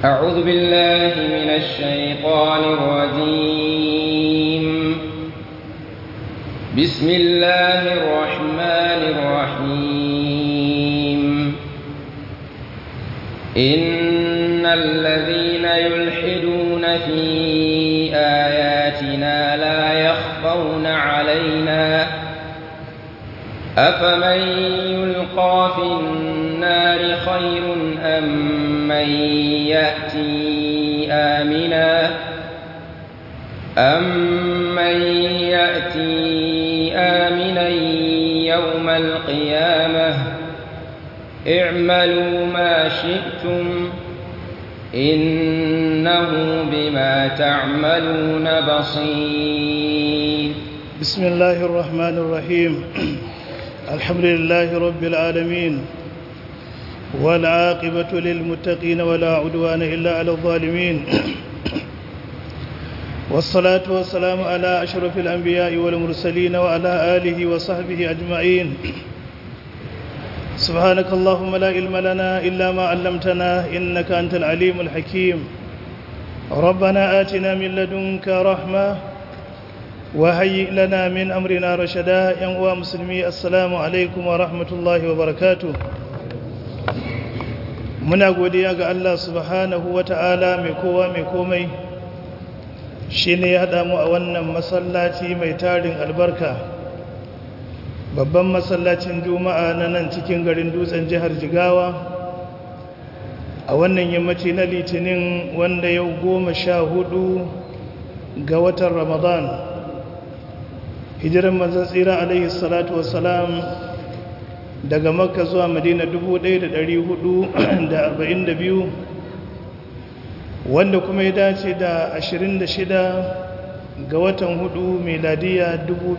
أعوذ بالله من الشيطان الرجيم بسم الله الرحمن الرحيم إن الذين يلحدون في آياتنا لا يخفون علينا أفمن يلقى في النار خير أم من يأتي آمنا أمن يأتي آمنا يوم القيامة اعملوا ما شئتم إنه بما تعملون بصير بسم الله الرحمن الرحيم الحمد لله رب العالمين والعاقبة للمتقين ولا عدوان إلا على الظالمين والصلاة والسلام على أشرف الأنبياء والمرسلين وعلى آله وصحبه أجمعين سبحانك اللهم لا علم لنا إلا ما علمتنا إنك أنت العليم الحكيم ربنا آتنا من لدنك رحمة وهيئ لنا من أمرنا رشدا يا مسلمي السلام عليكم ورحمة الله وبركاته muna godiya ga Allah subhanahu ta'ala mai kowa mai komai shi ne ya haɗa mu a wannan masallaci mai tarin albarka babban masallacin juma'a na nan cikin garin dutsen jihar jigawa a wannan yammaci na litinin wanda yau goma sha hudu ga watan ramadan hijiran manzan tsira alaihi salatu wasalam daga makka zuwa madina 1442 wanda kuma ya dace da 26 ga watan hudu meladiya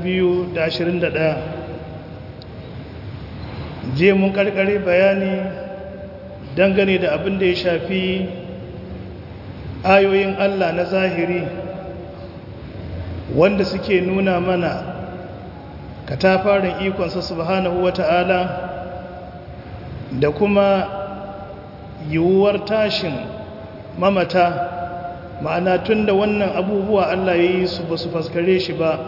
2021 je mun karkare bayani dangane da abin da ya shafi ayoyin allah na zahiri wanda suke nuna mana katafaren ikonsa subhanahu wata'ala da kuma yiwuwar tashin mamata ma'ana tun da wannan abubuwa Allah ya yi su ba su faskare shi ba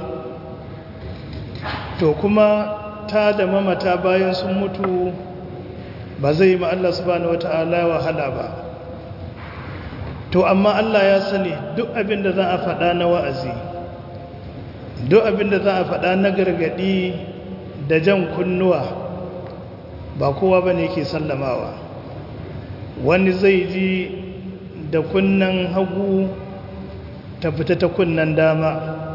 to kuma ta da mamata bayan sun mutu ba zai ma Allah subhanahu wata'ala wahala ba to amma Allah ya sani duk abin da za a faɗa na wa'azi duk abinda za a faɗa na gargaɗi da jan kunnuwa ba kowa ba ne ke sallamawa wani zai ji da kunnan hagu ta fita ta kunnan dama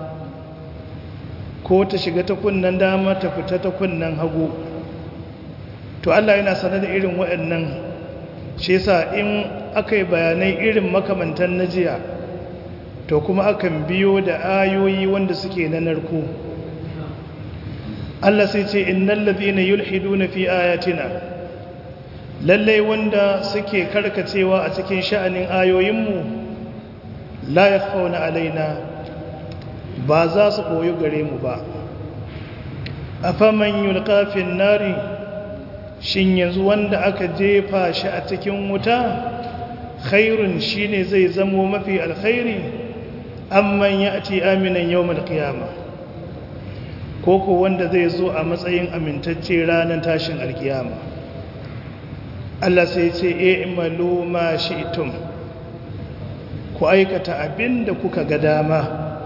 ko ta shiga ta kunnan dama ta fita ta kunnan hagu to Allah yana sanar da irin waɗannan shi yasa in aka yi bayanai irin makamantan na jiya to kuma akan biyo da ayoyi wanda suke na narko Allah sai ce innal ladhina yulhiduna fi ayatina lallai wanda suke karkacewa a cikin sha'anin ayoyinmu la yakhfauna alaina ba za su koyi gare mu ba afaman yulqa fin nari shin yanzu wanda aka jefa shi a cikin wuta khairun shine zai zamo mafi alkhairi amman ya ce aminan yau malkiyama ko ko wanda zai zo a matsayin amintacce ranar tashin alkiyama Allah sai ce e imalu ma shi'tum ku aikata abin da kuka ga dama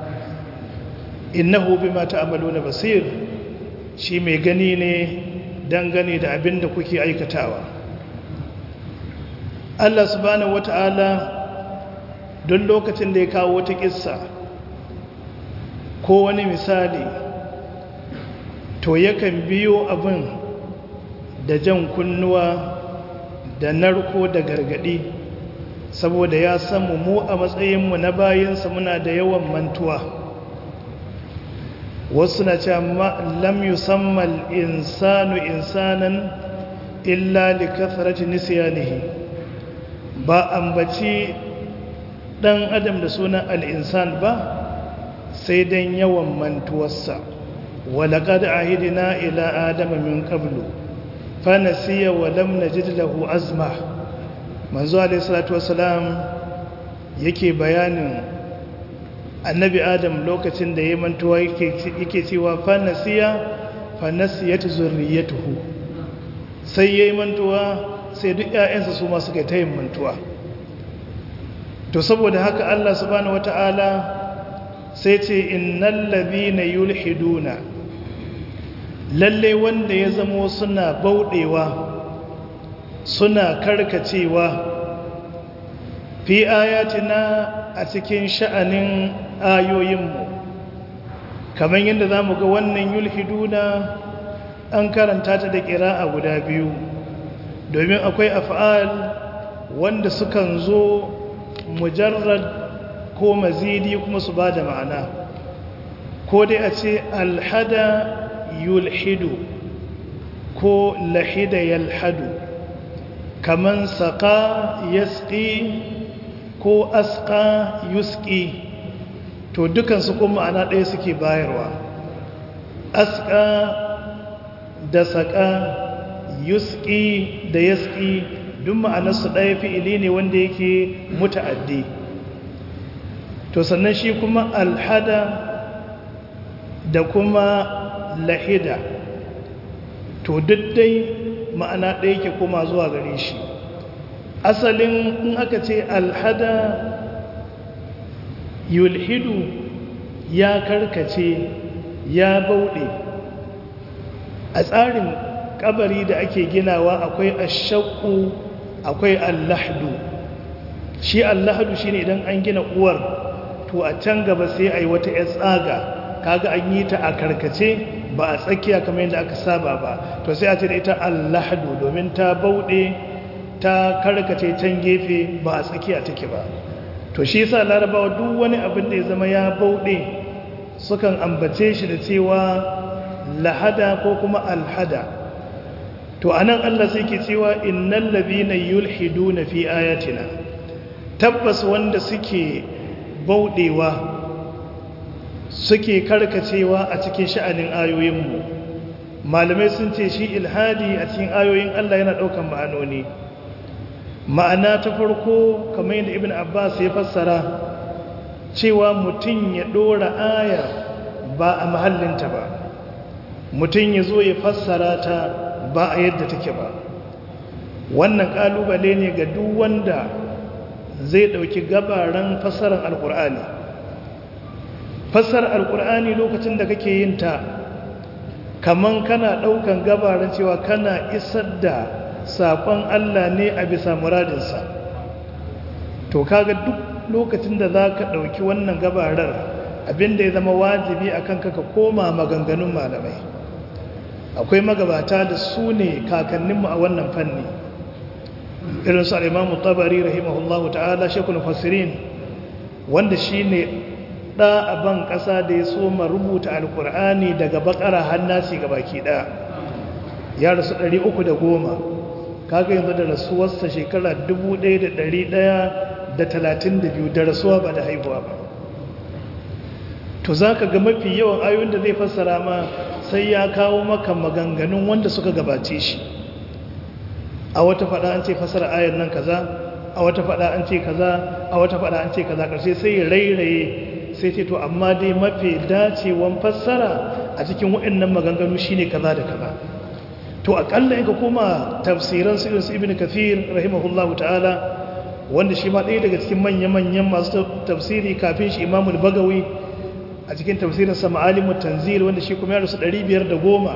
innahu bima ta'maluna basir shi mai gani ne dangane da abin da kuke aikatawa Allah subhanahu wata'ala don lokacin da ya kawo wata kissa ko wani misali to yakan biyo abin da jan kunnuwa da narko da gargadi saboda ya samu mu a matsayinmu na bayansa muna da yawan mantuwa wasu na cewa lam yusammal insanu insanan illa li kathrati nisyanihi ba ambaci dan adam da sunan al'insan ba sai dan yawan mantuwarsa walaƙad ahidina ila adama min qablu fanasiya wa lam najid lahu azma manzo alaihi salatu wasalam yake bayanin annabi adam lokacin da ya mantuwa yake cewa fa nasiya fa nasiyat zurriyatuhu sai yayi mantuwa sai duk ƴaƴansa su ma suka tayin mantuwa to saboda haka Allah subhanahu wataala sai ce innal ladhina yulhiduna lalle wanda ya zamo suna bauɗewa suna karkacewa fi ayatina a cikin sha'anin ayoyinmu kamar yadda za mu ga wannan yulhiduna an karanta ta da ƙira'a guda biyu domin akwai af'al wanda sukan zo mujarrad ko mazidi kuma su ba da ma'ana ko dai a ce alhada yulhidu ko lahida yalhadu kaman saƙa yasƙi ko asƙa yusƙi to dukansu kuma ma'ana ɗaya suke bayarwa asƙa da saƙa yusƙi da yasƙi duk ma'anarsu ɗaya fi'ili ne wanda yake muta'addi to sannan shi kuma alhada da kuma lahida to duk dai ma'ana ɗaya ke koma zuwa gare shi asalin in aka ce alhada yulhidu ya karkace ya bauɗe a tsarin kabari da ake ginawa akwai ashakku akwai allahdu shi allahdu shine idan an gina uwar to a can gaba sai a yi wata 'yar tsaga kaga an yi ta a karkace ba a tsakiya kamar yadda aka saba ba to sai a ce da ita allahdu domin ta bauɗe ta karkace can gefe ba a tsakiya take ba to shi yasa larabawa duk wani abin da ya zama ya bauɗe sukan ambace shi da cewa lahada ko kuma alhada to anan Allah sai ke cewa innal ladhina yulhiduna fi ayatina tabbas wanda suke bauɗewa suke karkacewa a cikin sha'anin ayoyinmu malamai sun ce shi ilhadi a cikin ayoyin Allah yana ɗaukan ma'anoni ma'ana ta farko kamar yadda ibn abbas ya fassara cewa mutum ya ɗora aya ba a mahallinta ba mutum ya zo ya fassara ta ba a yadda take ba wannan ƙalubale ne ga duk wanda zai ɗauki gabaran fassarar alƙur'ani fassarar alƙur'ani lokacin da kake yin ta kaman kana ɗaukan gabaran cewa kana isar da saƙon Allah ne a bisa muradinsa to kaga duk lokacin da za ka ɗauki wannan gabarar abinda ya zama wajibi a kanka ka koma maganganun malamai akwai magabata da su ne kakanninmu a wannan fanni irin su al'imamu tabari rahimahullahu ta'ala shekul fasirin wanda shi ne ɗa a ban ƙasa da ya soma rubuta alƙur'ani daga bakara hannasi ga baki ɗaya ya rasu ɗari uku da goma kaga yanzu da rasuwarsa shekara dubu ɗaya da ɗari ɗaya da talatin da biyu da rasuwa ba da haihuwa ba to za ka ga mafi yawan ayoyin da zai fassara ma sai ya kawo maka maganganun wanda suka gabace shi a wata faɗa an ce fassara ayar nan kaza a wata faɗa an ce kaza a wata faɗa an ce kaza ƙarshe sai ya rairaye sai ce to amma dai mafi dacewan fassara a cikin waɗannan maganganu shine kaza da kaza to akalla in ka koma tafsiran su irin su ibn kathir rahimahullahu ta'ala wanda shi ma ɗaya daga cikin manya-manyan masu tafsiri kafin shi imamul bagawi a cikin tafsirin sa ma'alimu tanzil wanda shi kuma ya rasu 510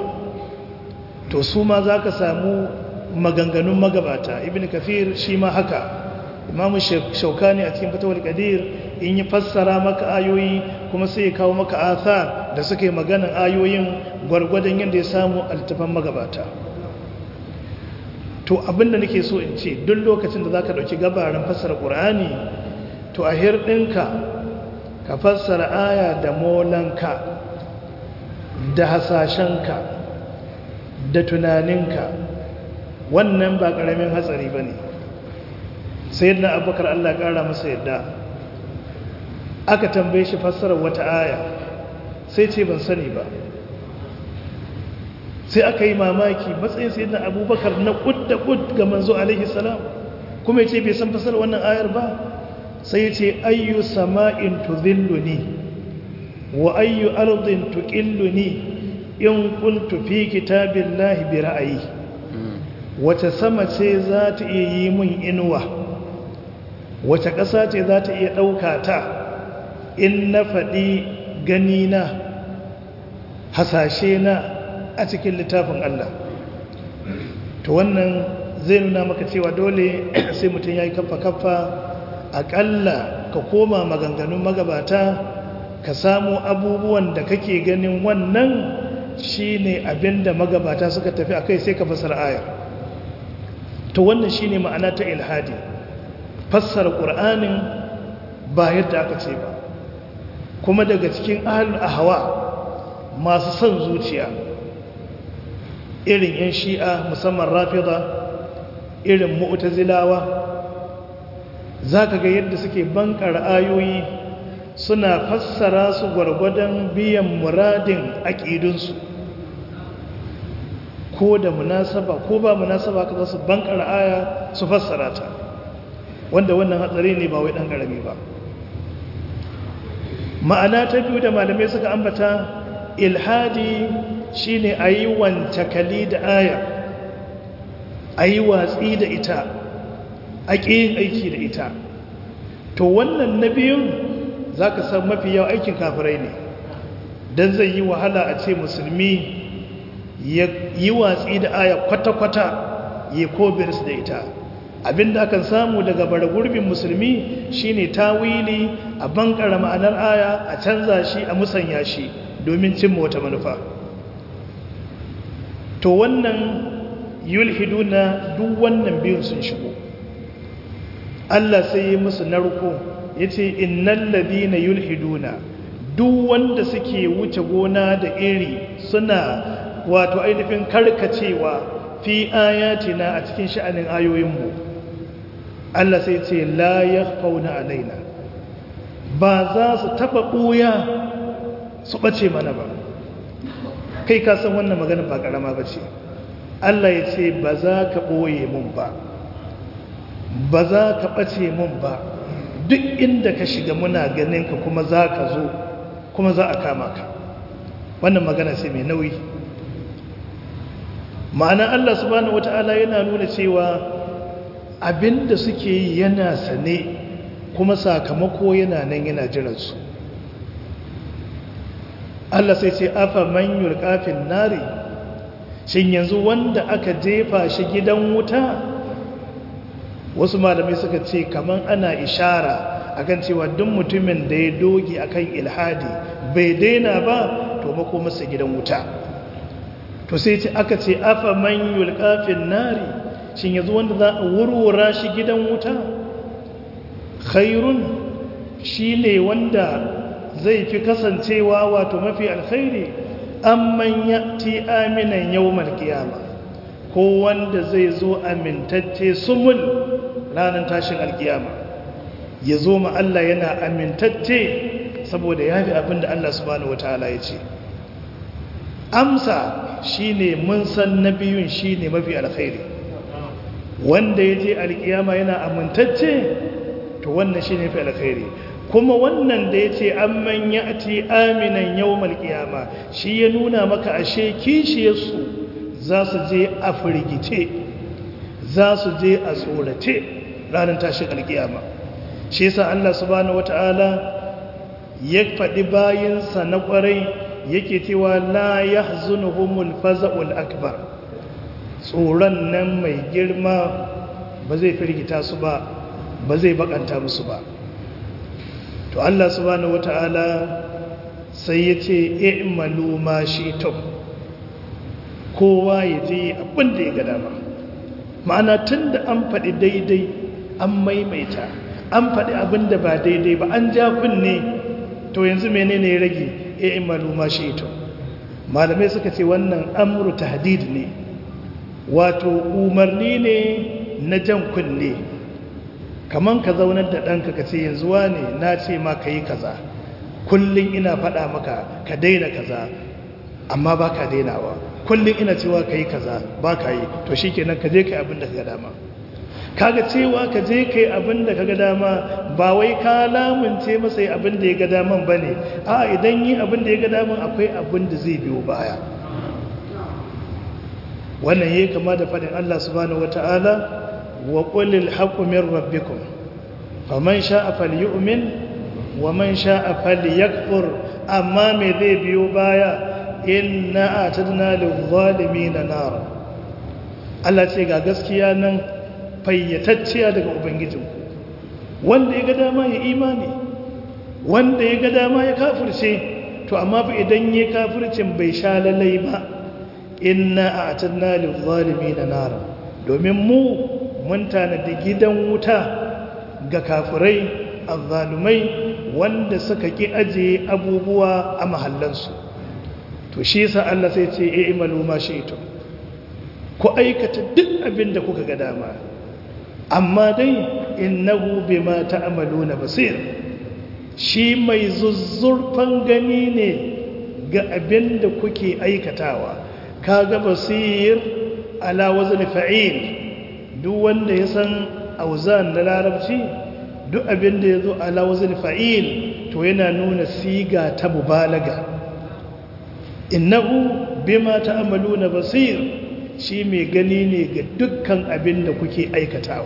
to su ma za ka samu maganganun magabata ibn kathir shi ma haka imamu shaukani a cikin fatawar kadir in yi fassara maka ayoyi kuma sai ya kawo maka athar da suka yi maganan ayoyin gwargwadon yadda ya samu altafan magabata to abinda nake so in ce duk lokacin da za ka ɗauki gabarin fassara ƙur'ani to a hirɗinka ka fassara aya da molanka da hasashenka da tunaninka wannan ba ƙaramin hatsari ba ne sai yadda abubakar allah ƙara masa yadda aka tambaye shi fassarar wata aya sai ce ban sani ba sai aka yi mamaki matsayin sai na abubakar na kud da kud ga manzo alaihi salam kuma yace bai san fasar wannan ayar ba sai yace ayyu sama'in tudhilluni wa ayyu ardin tuqilluni in kuntu fi kitabillahi bi ra'ayi wace sama ce za ta iya yi mun inuwa wace ƙasa ce za ta iya ɗauka ta in na faɗi ganina hasashe na a cikin littafin Allah to wannan zai nuna maka cewa dole sai mutum ya yi kaffa-kaffa aƙalla ka koma maganganun magabata ka samu abubuwan da kake ganin wannan shi ne abinda magabata suka tafi a kai sai ka fasar ayar to wannan shi ne ma'ana ta ilhadi fassara ƙur'anin ba yadda aka ce ba kuma daga cikin ahalul ahwa masu son zuciya irin 'yan shi'a musamman rafida irin mu'tazilawa za ka ga yadda suke bankar ayoyi suna fassara su gwargwadon biyan muradin aƙidunsu ko da munasaba ko ba munasaba ka za su bankar aya su fassara ta wanda wannan hatsari ne ba wai ɗan ƙarami ba ma'ana ta biyu da malamai suka ambata ilhadi shine a yi wancakali da aya a yi watsi da ita a ƙin aiki da ita to wannan na biyun za ka san mafi yawa aikin kafirai ne don zai yi wahala a ce musulmi ya yi watsi da aya kwata-kwata ya kobirs da ita abinda akan samu daga bara gurbin musulmi shine tawili a bankara ma'anar aya a canza shi a musanya shi domin cimma wata manufa to wannan yulhiduna duk wannan biyun sun shigo Allah sai yi musu narko yace innal ladina yulhiduna duk wanda suke wuce gona da iri suna wato ainihin karkacewa fi ayatina a cikin sha'anin ayoyinmu Allah sai ce la yakhfauna alaina ba za su taba buya su bace mana ba kai ka san wannan magana ba karama bace Allah ya ce ba za ka boye mun ba ba za ka bace mun ba duk inda ka shiga muna ganin ka kuma za ka zo kuma za a kama ka wannan magana sai mai nauyi ma'ana Allah subhanahu wata'ala yana nuna cewa abinda suke yi yana sane kuma sakamako yana nan yana jiransu Allah sai ce afa man yulqafin nari shin yanzu wanda aka jefa shi gidan wuta wasu malamai suka ce kaman ana ishara akan cewa duk mutumin da ya doge akan ilhadi bai daina ba to mako masa gidan wuta to sai ce aka ce afa man yulqafin nari shin yanzu wanda za a wurwura shi gidan wuta khairun shine wanda zai fi kasancewa wato mafi alkhairi amman yati aminan yawmal qiyama ko wanda zai zo amintacce sumul ranar tashin alkiyama ya zo ma Allah yana amintacce saboda ya fi abin da Allah subhanahu wataala ya ce amsa shine mun san na biyun shine mafi alkhairi wanda ya je alkiyama yana amintacce to wannan shine mafi alkhairi kuma wannan da ya ce an manya a ti aminan yau malkiyama shi ya nuna maka ashe kishiyarsu za su je a firgice za su je a tsorace ranar tashin alkiyama shi yasa Allah subhanahu wata'ala ya faɗi bayansa na ƙwarai yake cewa la yahzunuhumul faza'ul akbar tsoron nan mai girma ba zai firgita su ba ba zai bakanta musu ba to Allah subhanahu wata'ala sai ya ce i'malu ma shi'tum kowa ya je abin da ya ga dama ma'ana tunda an faɗi daidai an maimaita an faɗi abin da ba daidai ba an ja kunne to yanzu menene ya rage i'malu ma shi'tum malamai suka ce wannan amru tahdid ne wato umarni ne na jan kunne kaman ka zaunar da ɗanka ka ce yanzu ne na ce ma ka yi kaza kullum ina faɗa maka ka daina kaza amma ba ka dainawa kullum ina cewa ka yi kaza ba ka yi to shi kenan ka je ka yi abin da ka dama kaga cewa ka je kai abin da kaga dama ba wai ka lamunce masa abin da ya ga daman bane a idan yi abin da ya ga daman akwai abin da zai biyo baya wannan yayi kama da fadin Allah subhanahu wataala wa qulil haqqu min rabbikum faman sha'a falyu'min wa man sha'a falyakfur amma me zai biyo baya inna atadna lil-zalimin nar Allah ce ga gaskiya nan fayyatacciya daga ubangijinku wanda ya ga dama ya imani wanda ya ga dama ya kafirce to amma fa idan ya kafircin bai sha lalai ba inna a'tadna lil-zalimin nar domin mu mun tanadi gidan wuta ga kafirai azzalumai wanda suka ki aje abubuwa a mahallansu to shi yasa Allah sai ce e imalu ma shi'tum ku aikata duk abin da kuka ga dama amma dai innahu bima ta'maluna basir shi mai zuzzurfan gani ne ga abin da kuke aikatawa kaga basir ala wazn fa'il duk wanda ya san auzan na larabci duk abin da yazo ala wazn fa'il to yana nuna siga ta mubalaga innahu bima ta'maluna basir shi mai gani ne ga dukkan abin da kuke aikatawa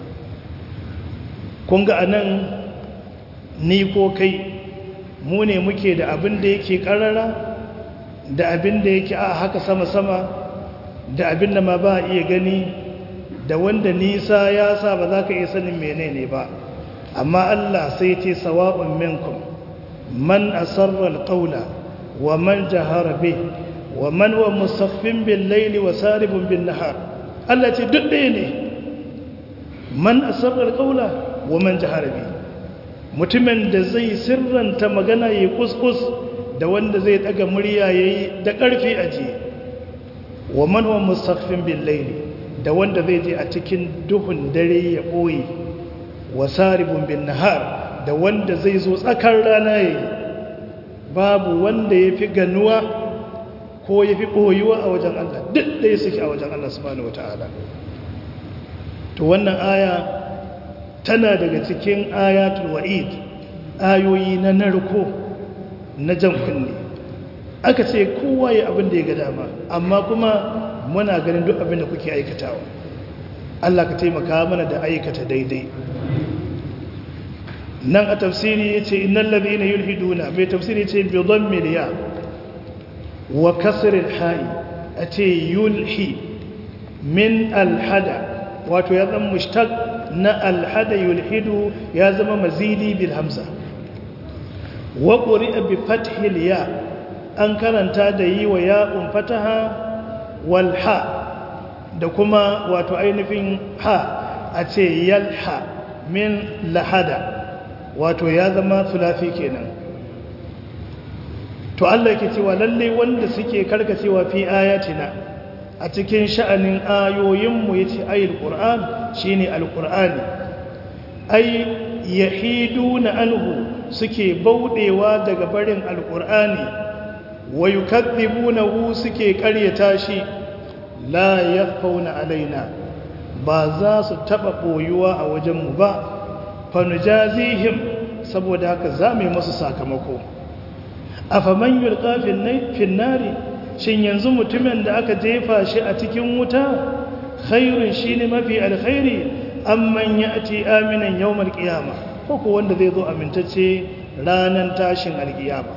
kun ga anan ni ko kai mu ne muke da abin da yake karara da abin da yake a haka sama-sama da abin da ma ba iya gani da wanda nisa ya sa ba za ka iya sanin menene ba amma Allah sai ce sawa'un minkum man asarra alqawla wa man jahara bih wa man wa musaffin bil layli wa saribun bin nahar Allah ce duk ɗaya ne man asarra alqawla wa man jahara bih mutumin da zai sirranta magana yayi kuskus da wanda zai daga murya yayi da ƙarfi aje wa man wa musaffin bil layli da wanda zai je a cikin duhun dare ya boye wa saribun bin nahar da wanda zai zo tsakar rana yayi babu wanda yafi ganuwa ko yafi boyuwa a wajen Allah duk da suke a wajen Allah subhanahu wataala to wannan aya tana daga cikin ayatul wa'id ayoyi na narko na jan kunne aka ce kowa ya abin da ya ga dama amma kuma muna ganin duk abin da kuke aikatawa Allah ka taimaka mana da aikata daidai nan a tafsiri ya ce innan labina yulhiduna mai tafsiri ce bidon miliya wa kasirin ha'i a ce yulhi min alhada wato ya zama mushtaq na alhada yulhidu ya zama mazidi bil hamza wa ƙuri'a bi fathil ya an karanta da yi wa ya'un fataha wal ha da kuma wato ainihin ha a ce yalha min lahada wato ya zama sulafi kenan to Allah ke cewa lalle wanda suke karkacewa fi ayatina a cikin sha'anin ayoyinmu yace ayil qur'an shine alqur'ani ay yahiduna anhu suke baudewa daga barin alqur'ani wa yukadzibunahu suke karyata shi la yakhfauna alaina ba za su taba boyuwa a wajenmu ba fanujazihim saboda haka za mu yi masu sakamako afaman yulqa fin nari shin yanzu mutumin da aka jefa shi a cikin wuta khairun shine mafi alkhairi amman ya'ti aminan yawmal qiyama ko ko wanda zai zo amintacce ranan tashin alqiyama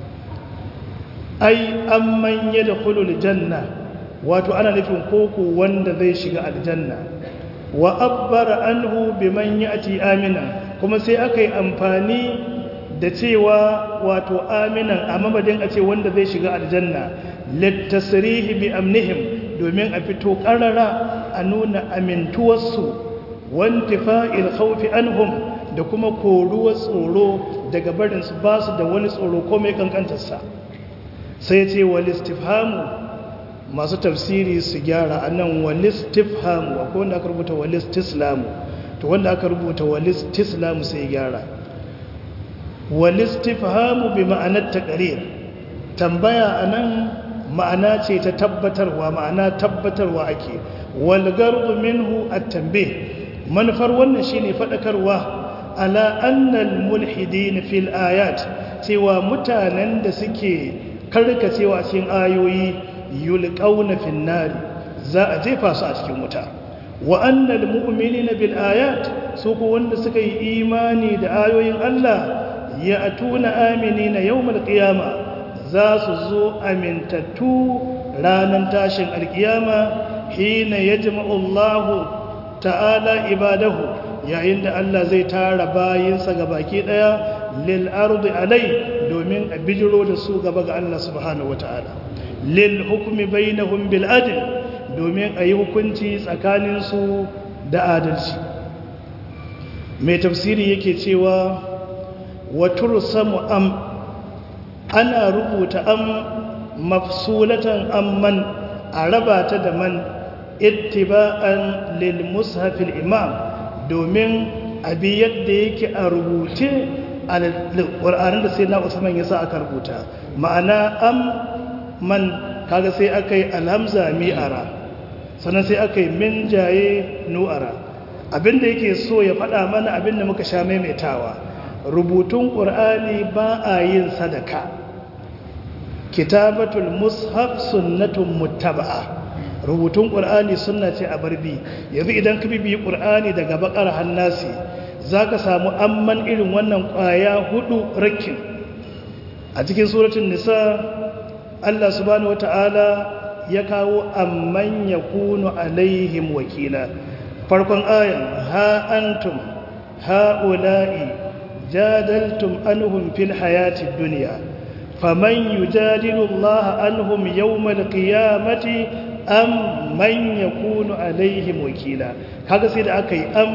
ai amman yadkhulul janna wato ana nufin koko wanda zai shiga aljanna wa abbara anhu biman ya'ti aminan kuma sai aka yi amfani da cewa wato aminan a mamadin a ce wanda zai shiga aljanna littasrihi bi amnihim domin a fito karara a nuna amintuwarsu wantifa'il khawfi anhum da kuma koruwar tsoro daga barin su ba su da wani tsoro ko mai kankantarsa sai ce wal istifhamu masu tafsiri su gyara anan wal istifhamu akwai wanda aka rubuta wal istislamu to wanda aka rubuta wal istislamu sai gyara wal istifhamu bi ma'anar taqrir tambaya anan ma'ana ce ta tabbatarwa ma'ana tabbatarwa ake wal garbu minhu at-tanbih manufar wannan shine faɗakarwa ala annal mulhidin fil ayat cewa mutanen da suke karkacewa cikin ayoyi yulqauna fin nar za a jefa su a cikin wuta wa annal mu'minina bil ayat su ko wanda suka yi imani da ayoyin Allah ya atuna aminina yawmal qiyama za su zo amintattu ranar tashin alkiyama hina yajma'u Allahu ta'ala ibadahu yayin da Allah zai tara bayinsa ga baki daya lil ardi alai domin a bijiro da su gaba ga Allah subhanahu wataala lil hukmi bainahum bil adl domin a yi hukunci tsakanin su da adalci mai tafsiri yake cewa wa tursamu am ana rubuta am mafsulatan amman a raba ta da man ittiba'an lil mushafil imam domin abi yadda yake a rubuce a ƙwararren da sai na usman ya sa aka rubuta ma'ana am man kaga sai aka yi alhamza mi'ara sannan sai aka yi min jaye nu'ara abinda yake so ya faɗa mana abinda muka sha maimaitawa rubutun ƙur'ani ba a yin sadaka kitabatul mushaf sunnatun muttaba'a rubutun ƙur'ani sunna ce a barbi yanzu idan ka bibiyi ƙur'ani daga bakar hannasi za ka samu amman irin wannan ƙwaya hudu rakin a cikin suratun nisa allah subhanahu wata'ala ya kawo amman ya kunu alaihim wakila farkon ayan ha antum ha'ula'i jadaltum anhum fil hayatid duniya faman yujadilu allaha anhum yawmal qiyamati am man yakunu alaihim wakila kaga sai da aka yi am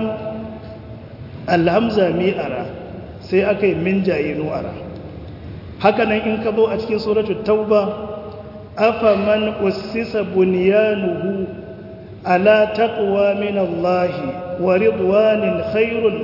alhamza mi'ara sai aka yi min jayinu ara haka nan in ka zo a cikin suratul tauba afa man ussisa bunyanuhu ala taqwa min Allah wa ridwanin khairun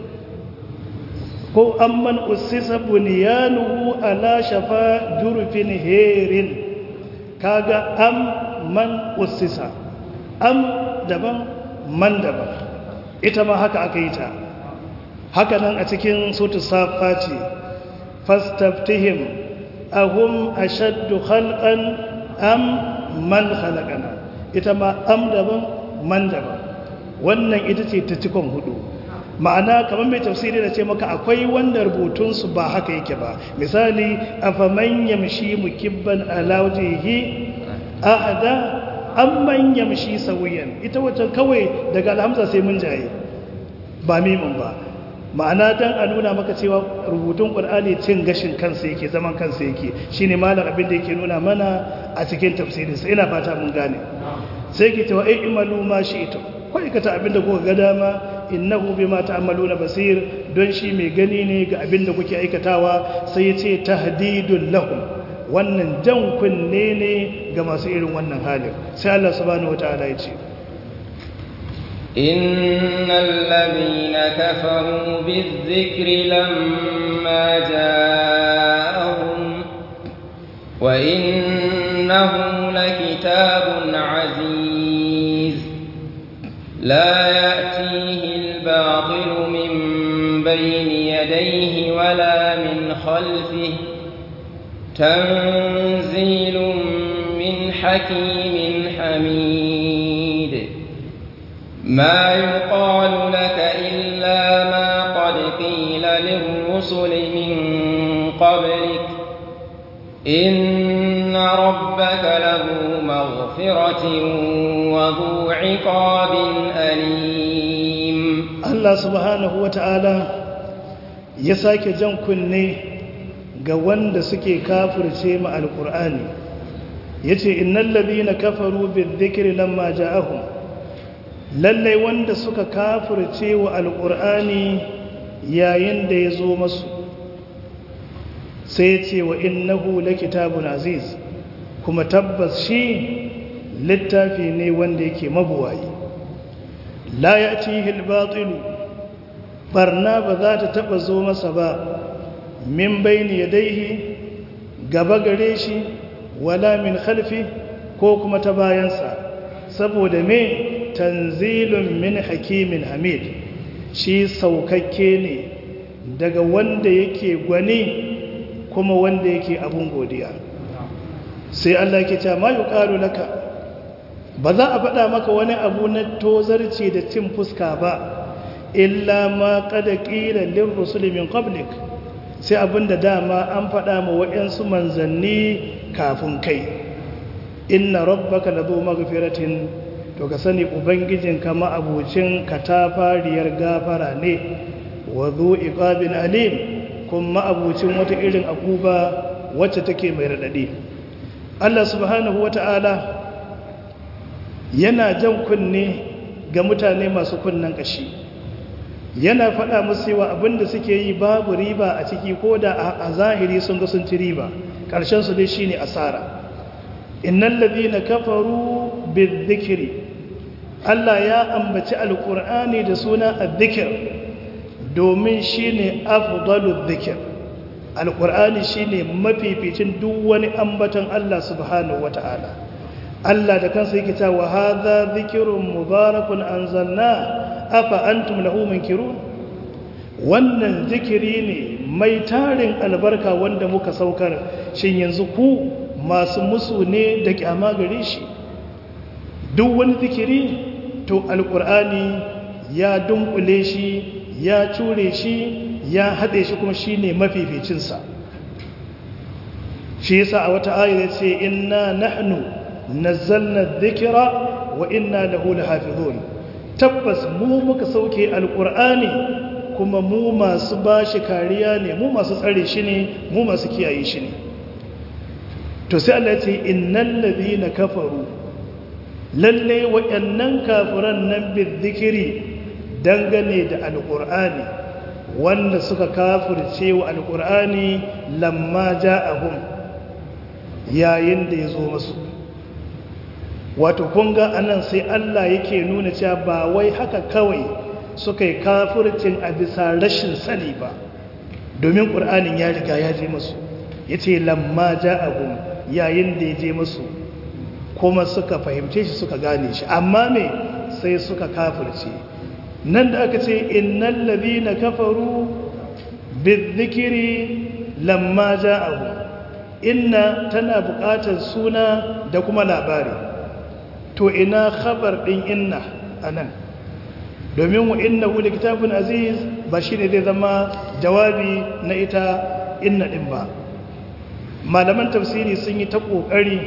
ko amman ussisa bunyanuhu ala shafa jurfin herin kaga am man ussisa am daban man daban ita ma haka aka yi ta haka nan a cikin sutu safa ce fastaftihim ahum ashaddu khalqan am man khalaqana ita ma am daban man daban wannan ita ce ta cikon hudu ma'ana kamar mai tafsiri da ce maka akwai wanda rubutunsu ba haka yake ba misali afaman yamshi mukibban ala wajhihi ahada amman yamshi sawiyan ita wacce kawai daga alhamza sai mun jaye ba mimin ba ma'ana dan a nuna maka cewa rubutun qur'ani cin gashin kansa yake zaman kansa yake shine malam abin da yake nuna mana a cikin tafsirin sa ina fata mun gane sai ke cewa ai imalu ma shi'tum ko ikata abin da kuka ga dama innahu bima ta'maluna basir don shi mai gani ne ga abin da kuke aikatawa sai ya ce tahdidul lahum wannan jan kunne ne ga masu irin wannan halin sai Allah subhanahu wataala ya ce innal ladina kafaru bizikri lamma ja'ahum wa innahu lakitabun aziz la ya'tihi al-batil min bayni yadayhi wala min khalfihi تنزيل من حكيم حميد ما يقال لك إلا ما قد قيل للرسل من قبلك إن ربك له مغفرة وذو عقاب أليم الله سبحانه وتعالى يساك جنكني ga wanda suke kafirce ma alkur'ani yace innal ladina kafaru bizikri lamma ja'ahum lalle wanda suka kafirce wa alkur'ani yayin da yazo masu sai yace wa innahu lakitabun aziz kuma tabbas shi littafi ne wanda yake mabuwayi la ya'tihi al-batil barna ba za ta taba zo masa ba min bayni yadayhi gaba gare shi wala min khalfi ko kuma ta bayansa saboda me tanzilun min hakimin hamid shi saukakke ne daga wanda yake gwani kuma wanda yake abun godiya sai Allah ke ce ma yuqalu laka ba za a faɗa maka wani abu na tozarci da cin fuska ba illa ma qad qila lir rusuli min qablik sai abinda dama an faɗa ma waɗansu manzanni kafin kai inna rabbaka ladhu maghfiratin to ka sani ubangijinka ma'abucin katafariyar gafara ne wa dhu iqabin alim kuma ma'abucin wata irin akuba wacce take mai radadi Allah subhanahu wata'ala yana jan kunne ga mutane masu kunnen kashi yana faɗa musu cewa abinda suke yi babu riba a ciki ko da a zahiri sun ga sun ci riba ƙarshen su dai shine asara innal ladhina kafaru bizikri Allah ya ambaci alqur'ani da suna azzikr domin shine afdalul dhikr alqur'ani shine mafificin duk wani ambaton Allah subhanahu wataala Allah da kansa yake cewa hadha dhikrun mubarakun anzalna afa antum lahu munkirun wannan zikiri ne mai tarin albarka wanda muka saukar shin yanzu ku masu musu ne da kyama gare shi duk wani zikiri to alkur'ani ya dunkule shi ya cure shi ya haɗe shi kuma shi ne mafificinsa shi yasa a wata ayar ce inna nahnu nazzalna dhikra wa inna lahu lahafizun tabbas mu muka sauke alkur'ani kuma mu masu bashi kariya ne mu masu tsare shi ne mu masu kiyaye shi ne to sai Allah ce innal ladhina kafaru lalle wayannan kafiran nan bizikiri dangane da alqur'ani wanda suka kafirce wa alqur'ani lamma ja'ahum yayin da yazo musu wato kun ga anan sai Allah yake nuna cewa ba wai haka kawai suka yi kafircin a bisa rashin sani ba domin qur'anin ya riga ya je musu yace lamma ja'ahum yayin da ya je musu kuma suka fahimce shi suka gane shi amma me sai suka kafirce nan da aka ce innal ladina kafaru bizikri lamma ja'ahu inna tana buƙatar suna da kuma labari to ina khabar din inna anan domin wa innahu kitabun aziz ba shine zai zama jawabi na ita inna din ba malaman tafsiri sun yi ta ƙoƙari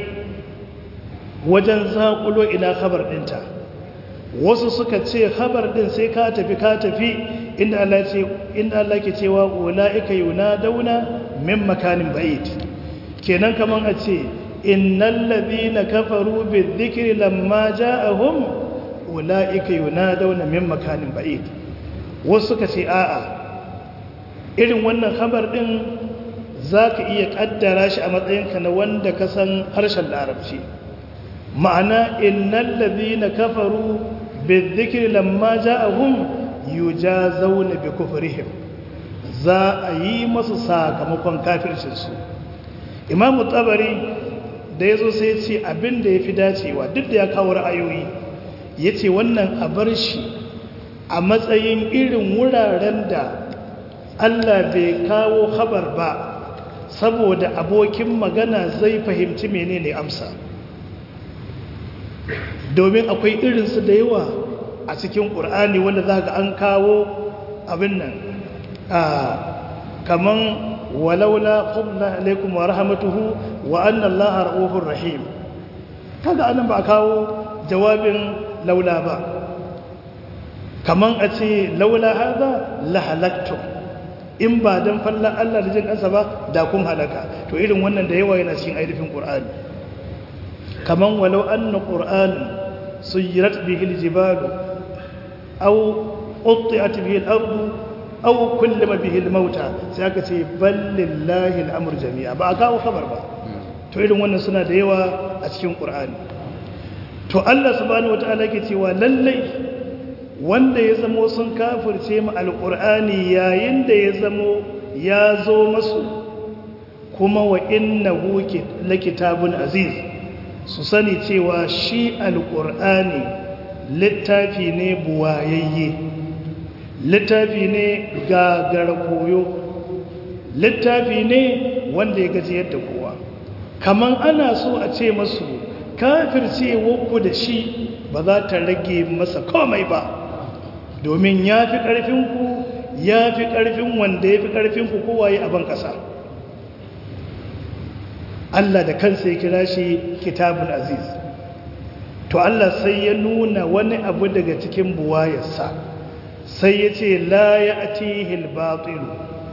wajen zaƙulo ina khabar ɗinta wasu suka ce khabar ɗin sai ka tafi ka tafi inda Allah ce inda Allah ke cewa ulaika yunadawna min makanin ba'id kenan kaman a ce innal ladhina kafaru bizikri lamma ja'ahum ulaika yunadawna min makanin ba'id wasu suka ce a'a irin wannan khabar ɗin za ka iya ƙaddara shi a matsayinka na wanda ka san harshen larabci ma'ana innan na kafaru bizikir lamma ja'ahum yujazawna bi kufrihim za a yi masu sakamakon kafircinsu imamu tabari da ya zo sai ce abin da ya fi dacewa duk da ya kawo ra'ayoyi ya ce wannan a bar shi a matsayin irin wuraren da allah bai kawo habar ba saboda abokin magana zai fahimci menene amsa domin akwai irinsu da yawa a cikin ƙur'ani wanda za ga an kawo abin nan kaman walaula qubla alaikum wa rahmatuhu wa anna allaha ra'ufur rahim kaga anan ba kawo jawabin laula ba kaman a ce laula hadha la halaktum in ba don fallon Allah da jin ƙasa ba da kun halaka to irin wannan da yawa yana cikin ainihin ƙur'ani kaman walau anna ƙur'ani suyirat bihi aljibalu aw qutti'at bihi al-ardu aw kullima bihi al-mauta sai aka ce bal lillahi al-amru jami'a ba a kawo kabar ba to irin wannan suna da yawa a cikin ƙur'ani to Allah subhanahu wataala ke cewa lallai wanda ya zamo sun kafirce mu alƙur'ani yayin da ya zamo ya zo masu kuma wa innahu lakitabun aziz su sani cewa shi alƙur'ani littafi ne buwayayye littafi ne gagara koyo littafi ne wanda ya gaji yadda kowa kaman ana so a ce masu kafircewarku da shi ba za ta rage masa komai ba domin ya fi ƙarfinku ya fi ƙarfin wanda ya fi ƙarfinku kowaye a ban ƙasa Allah da kansa ya kira shi kitabun aziz to Allah sai ya nuna wani abu daga cikin buwayarsa sai ya ce la ya atihil batilu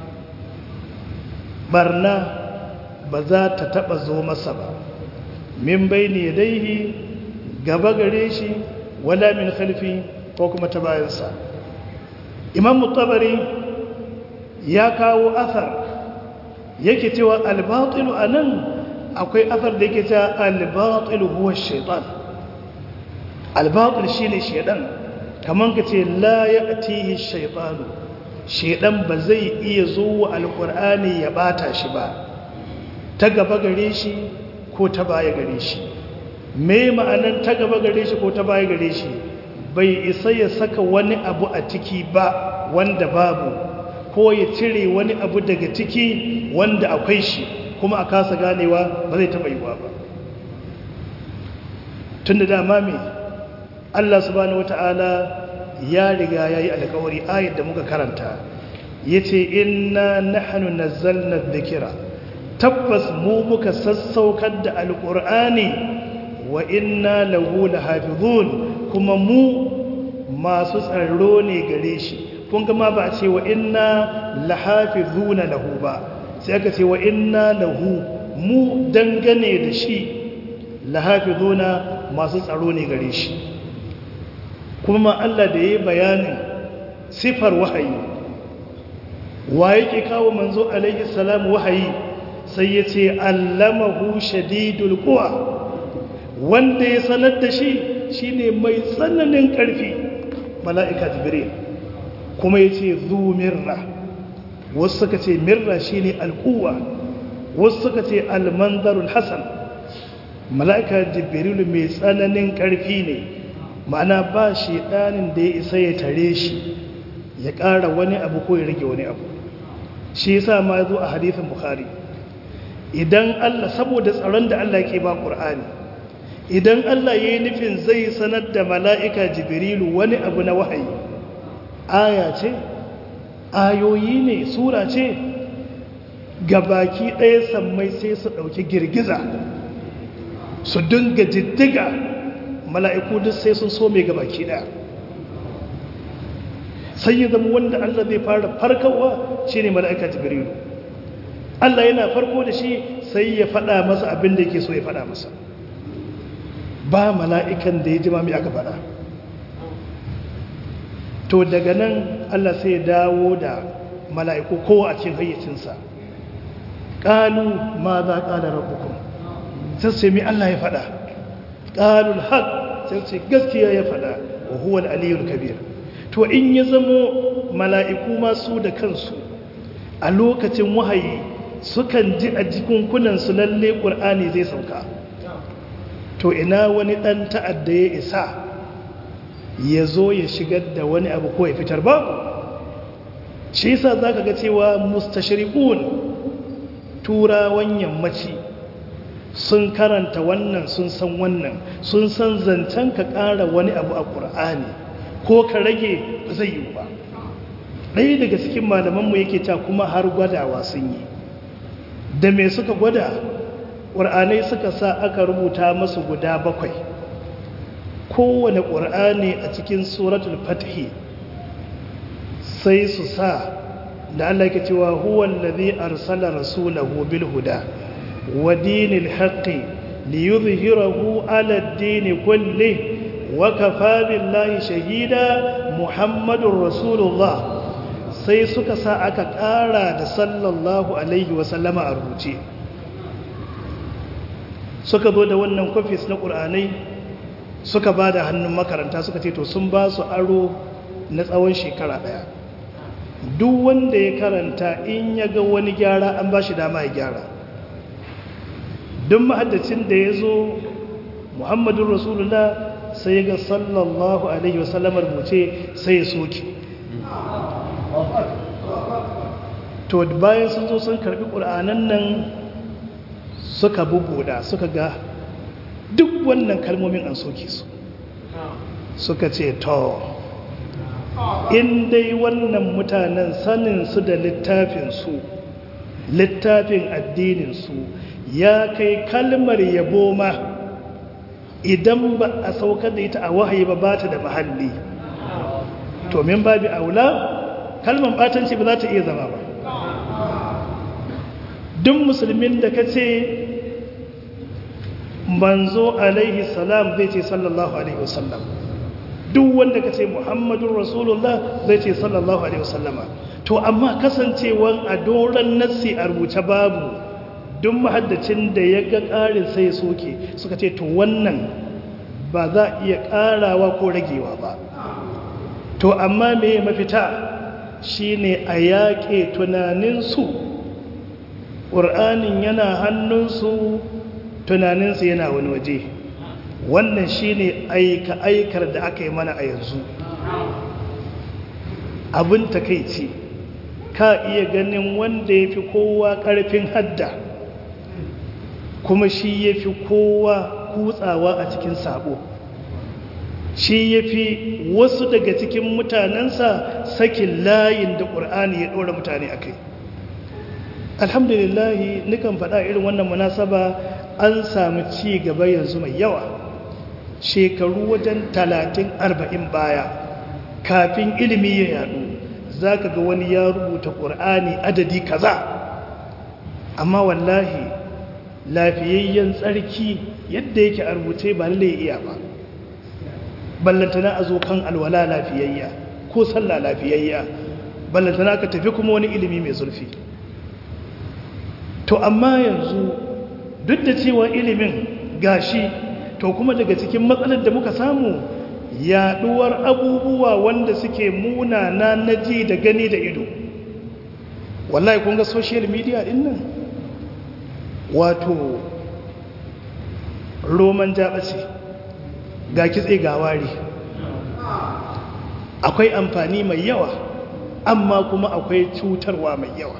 barna ba za ta taba zo masa ba min bayni yadayhi gaba gare shi wala min khalfi ko kuma ta bayansa imam tabari ya kawo athar yake cewa al-batilu anan akwai athar da yake cewa al-batilu huwa shaytan al-batil shine shaytan kaman kace la ya'tihi shaytanu shaytan ba zai iya zuwa al-qur'ani ya bata shi ba ta gaba gare shi ko ta baya gare shi me ma'anar ta gaba gare shi ko ta baya gare shi bai isa ya saka wani abu a ciki ba wanda babu ko ya cire wani abu daga ciki wanda akwai shi kuma a kasa ganewa ba zai taɓa yiwa ba tun da dama mai Allah subhanahu wata'ala ya riga ya yi alkawari ayat da muka karanta ya ce inna nahnu nazzalna dhikra tabbas mu muka sassaukar da alƙur'ani wa inna lahu lahafizun kuma mu masu tsaro ne gare shi kun gama ba a ce wa inna lahafizuna lahu ba sai aka ce wa inna lahu mu dangane da shi lahafizuna masu tsaro ne gare shi kuma Allah da ya yi bayanin sifar wahayi wa yake kawo manzo alaihi salam wahayi sai ya ce allamahu shadidul quwa wanda ya sanar da shi shine mai tsananin ƙarfi mala'ika jibril kuma ya ce zu mirra wasu suka ce mirra shine alquwa wasu suka ce almanzarul hasan mala'ika jibril mai tsananin ƙarfi ne ma'ana ba shi ɗanin da ya isa ya tare shi ya ƙara wani abu ko ya rage wani abu shi yasa ma zo a hadithin bukhari idan Allah saboda tsaron da Allah ke ba Qur'ani idan Allah yayi nufin zai sanar da mala'ika Jibrilu wani abu na wahayi aya ce ayoyi ne sura ce gabaki ɗaya sammai sai su ɗauki girgiza su dinga jiddiga mala'iku duk sai sun so mai gabaki ɗaya sai ya zama wanda Allah zai fara farkawa shine mala'ika Jibrilu Allah yana farko da shi sai ya faɗa masa abin da yake so ya faɗa masa ba mala'ikan da ya ji mami aka faɗa to daga nan Allah sai ya dawo da mala'iku kowa a cikin hayyacinsa ƙalu ma za ƙala rabukun sai sai mi Allah ya faɗa ƙalul haƙ sai ce gaskiya ya faɗa wa huwa aliyul kabir to in ya zamo mala'iku masu da kansu a lokacin wahayi sukan ji a jikunkunansu lalle ƙur'ani zai sauka to ina wani ɗan ta'adda ya isa ya zo ya shigar da wani abu ko ya fitar babu shi yasa za ka ga cewa mustashriqun turawan yammaci sun karanta wannan sun san wannan sun san zancen ka ƙara wani abu a ƙur'ani ko ka rage ba zai yi ba ɗaya daga cikin malamanmu yake ta kuma har gwadawa sun yi da me suka gwada ƙur'anai suka sa aka rubuta masu guda bakwai kowane ƙur'ani a cikin suratul fathi sai su sa da Allah ke cewa huwan ladhi arsala rasulahu bil huda wa dinil haqqi liyuzhirahu ala ad-din kulli wa kafa billahi shahida muhammadur rasulullah sai suka sa aka ƙara da sallallahu alaihi wasallama a rubuce suka zo da wannan kwafis na ƙur'anai suka ba da hannun makaranta suka ce to sun ba su aro na tsawon shekara ɗaya duk wanda ya karanta in ya ga wani gyara an ba shi dama ya gyara duk mahaddacin da ya zo muhammadun rasulullah sai ga sallallahu alaihi wasallam rubuce sai ya soke to bayan sun zo sun karbi ƙur'anan nan suka bubuda suka ga duk wannan kalmomin an soke su suka ce to in dai wannan mutanen saninsu da littafinsu littafin addininsu ya kai kalmar yabo ma idan ba a saukar da ita a wahayi ba ba ta da mahalli to min babi aula kalmar batanci ba za ta iya zama ba duk musulmin da ka ce manzo alaihi salam zai ce sallallahu alaihi wasallam duk wanda ka ce muhammadun rasulullah zai ce sallallahu alaihi wasallama to amma kasancewan a doron nassi a rubuce babu duk mahaddacin da ya ga ƙarin sai ya soke suka ce to wannan ba za a iya ƙarawa ko ragewa ba to amma me mafita shine a yaƙe tunaninsu ƙur'anin yana hannunsu tunaninsu yana wani waje wannan shine aika-aikar da aka yi mana a yanzu abin takaici ka iya ganin wanda ya fi kowa ƙarfin hadda kuma shi ya fi kowa kutsawa a cikin sabo shi ya fi wasu daga cikin mutanensa sakin layin da ƙur'ani ya ɗora mutane a kai alhamdulillahi nukan faɗa irin wannan munasaba an samu ci gaba yanzu mai yawa shekaru wajen talatin arba'in baya kafin ilimi ya yadu za ka ga wani ya rubuta ƙur'ani adadi kaza amma wallahi lafiyayyen tsarki yadda yake a rubuce ba lalle iya ba ballantana a zo kan alwala lafiyayya ko sallah lafiyayya ballantana ka tafi kuma wani ilimi mai zurfi to amma yanzu duk da cewa ilimin gashi to kuma daga cikin matsalar da muka samu yaduwar abubuwa wanda suke munana na ji da gani da ido wallahi kun ga social media din nan wato roman jaɓace ga kitse ga wari akwai amfani mai yawa amma kuma akwai cutarwa mai yawa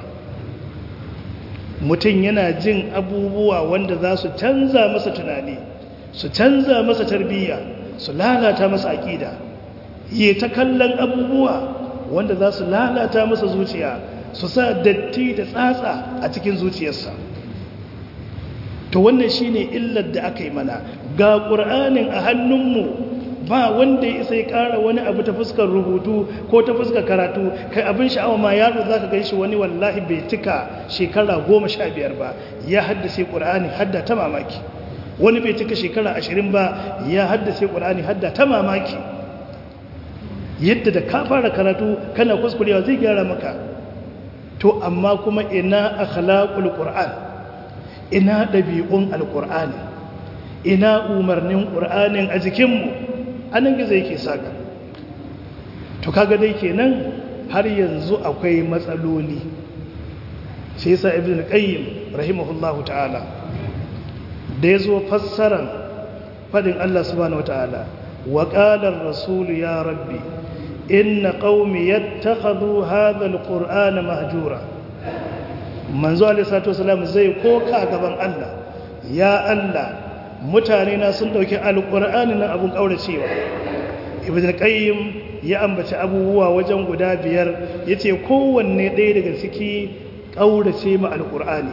mutum yana jin abubuwa wanda za su canza masa tunani su canza masa tarbiyya su lalata masa aƙida yi ta kallon abubuwa wanda za su lalata masa zuciya su sa datti da tsatsa a cikin zuciyarsa to wannan shine illar da aka yi mana ga ƙur'anin a hannunmu ba wanda ya isa ya ƙara wani abu ta fuskar rubutu ko ta fuskar karatu kai abin sha'awa ma yaro za ka gan shi wani wallahi bai cika shekara goma sha biyar ba ya haddace ƙur'ani hadda ta mamaki wani bai cika shekara ashirin ba ya haddace ƙur'ani hadda ta mamaki yadda da ka fara karatu kana kuskurewa zai gyara maka to amma kuma ina akhlaqul qur'an ina ɗabi'un alƙur'ani ina umarnin ƙur'anin a jikinmu anan gizo yake saka to kaga dai kenan har yanzu akwai matsaloli sai yasa ibn qayyim rahimahullahu ta'ala da yazo fassaran fadin Allah subhanahu wataala wa qala ar-rasul ya rabbi inna qaumi yattakhadhu hadha al-qur'ana mahjura manzo alaihi salatu wasalam zai koka gaban Allah ya Allah mutane na sun dauki alqur'ani nan abun kauracewa ibn qayyim ya ambaci abubuwa wajen guda biyar yace kowanne ɗaya daga ciki kaurace ma alqur'ani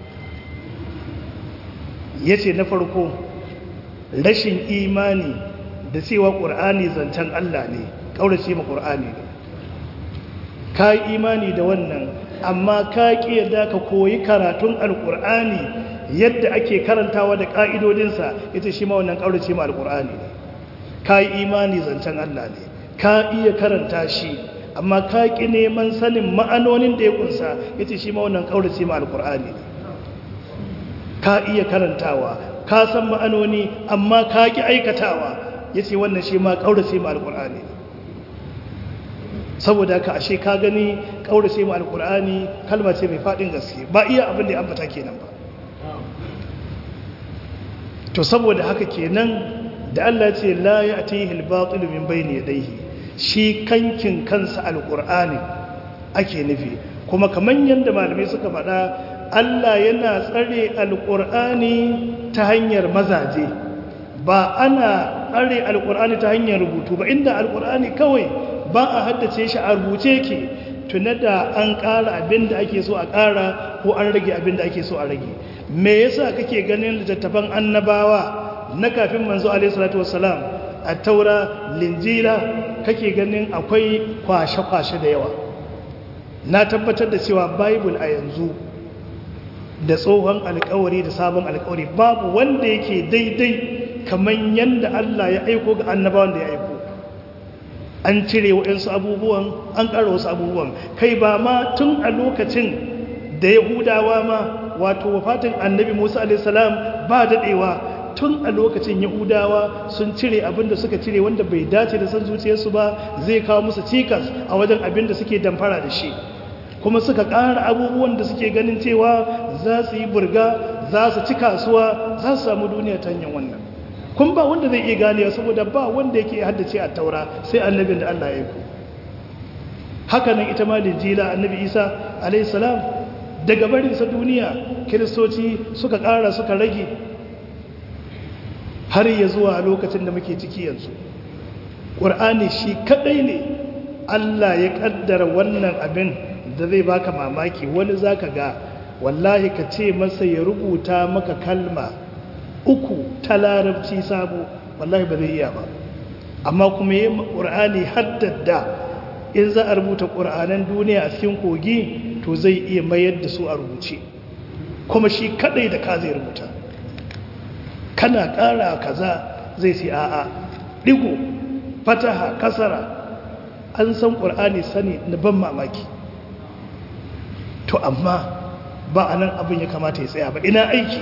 yace na farko rashin imani da cewa qur'ani zancen Allah ne kaurace ma qur'ani ne kai imani da wannan amma ka ƙi yadda ka koyi karatun alƙur'ani yadda ake karantawa da ƙa'idodinsa ita shi ma wannan ƙaurace ma alƙur'ani ne ka yi imani zancen Allah ne ka iya karanta shi amma ka ƙi neman sanin ma'anonin da ya ƙunsa ita shi ma wannan ƙaurace ma alƙur'ani ne ka iya karantawa ka san ma'anoni amma ka ƙi aikatawa ya ce wannan shi ma ƙaurace ma alƙur'ani ne saboda ka ashe ka gani kaurace mu alkur'ani kalma ce mai fadin gaske ba iya abin da ya ambata kenan ba to saboda haka kenan da Allah ce la ya'tihi al-batil min bayni yadayhi shi kankin kansa alqur'ani ake nufi kuma kaman yanda malamai suka faɗa Allah yana tsare alqur'ani ta hanyar mazaje ba ana tsare alqur'ani ta hanyar rubutu ba inda alqur'ani kawai ba a haddace shi a rubuce ke tuna da an ƙara abin da ake so a ƙara ko an rage abin da ake so a rage me yasa kake ganin littattafan annabawa na kafin manzo alaihi salatu wassalam a taura linjila kake ganin akwai kwashe-kwashe da yawa na tabbatar da cewa bible a yanzu da tsohon alkawari da sabon alkawari babu wanda yake daidai kamar yadda Allah ya aiko ga annabawan da ya aiko an cire waɗansu abubuwan an ƙara wasu abubuwan kai ba ma tun a lokacin da yahudawa ma wato wafatin annabi musa alaihissalam ba daɗewa tun a lokacin yahudawa sun cire abin da suka cire wanda bai dace da san zuciyarsu ba zai kawo musu cikas a wajen abin da suke damfara da shi kuma suka ƙara abubuwan da suke ganin cewa za su yi burga za su ci kasuwa za su samu duniya ta hanyar wannan kun ba wanda zai iya ganewa saboda ba wanda yake haddace a taura sai annabin da Allah ya yi haka nan ita ma linjila annabi isa alayhi salam daga barinsa duniya kiristoci suka ƙara suka rage har ya zuwa lokacin da muke ciki yanzu ƙur'ani shi kaɗai ne Allah ya ƙaddara wannan abin da zai baka mamaki wani zaka ga wallahi ka ce masa ya rubuta maka kalma uku ta larabci sabo wallahi ba zai iya ba amma kuma yi ƙur'ani haddada in za a rubuta ƙur'anan duniya a cikin kogi to zai iya mayar da su a rubuce kuma shi kadai da ka zai rubuta kana ƙara kaza zai sai a'a digo fataha kasara an san ƙur'ani sani na ban mamaki to amma ba a nan abin ya kamata ya tsaya ba ina aiki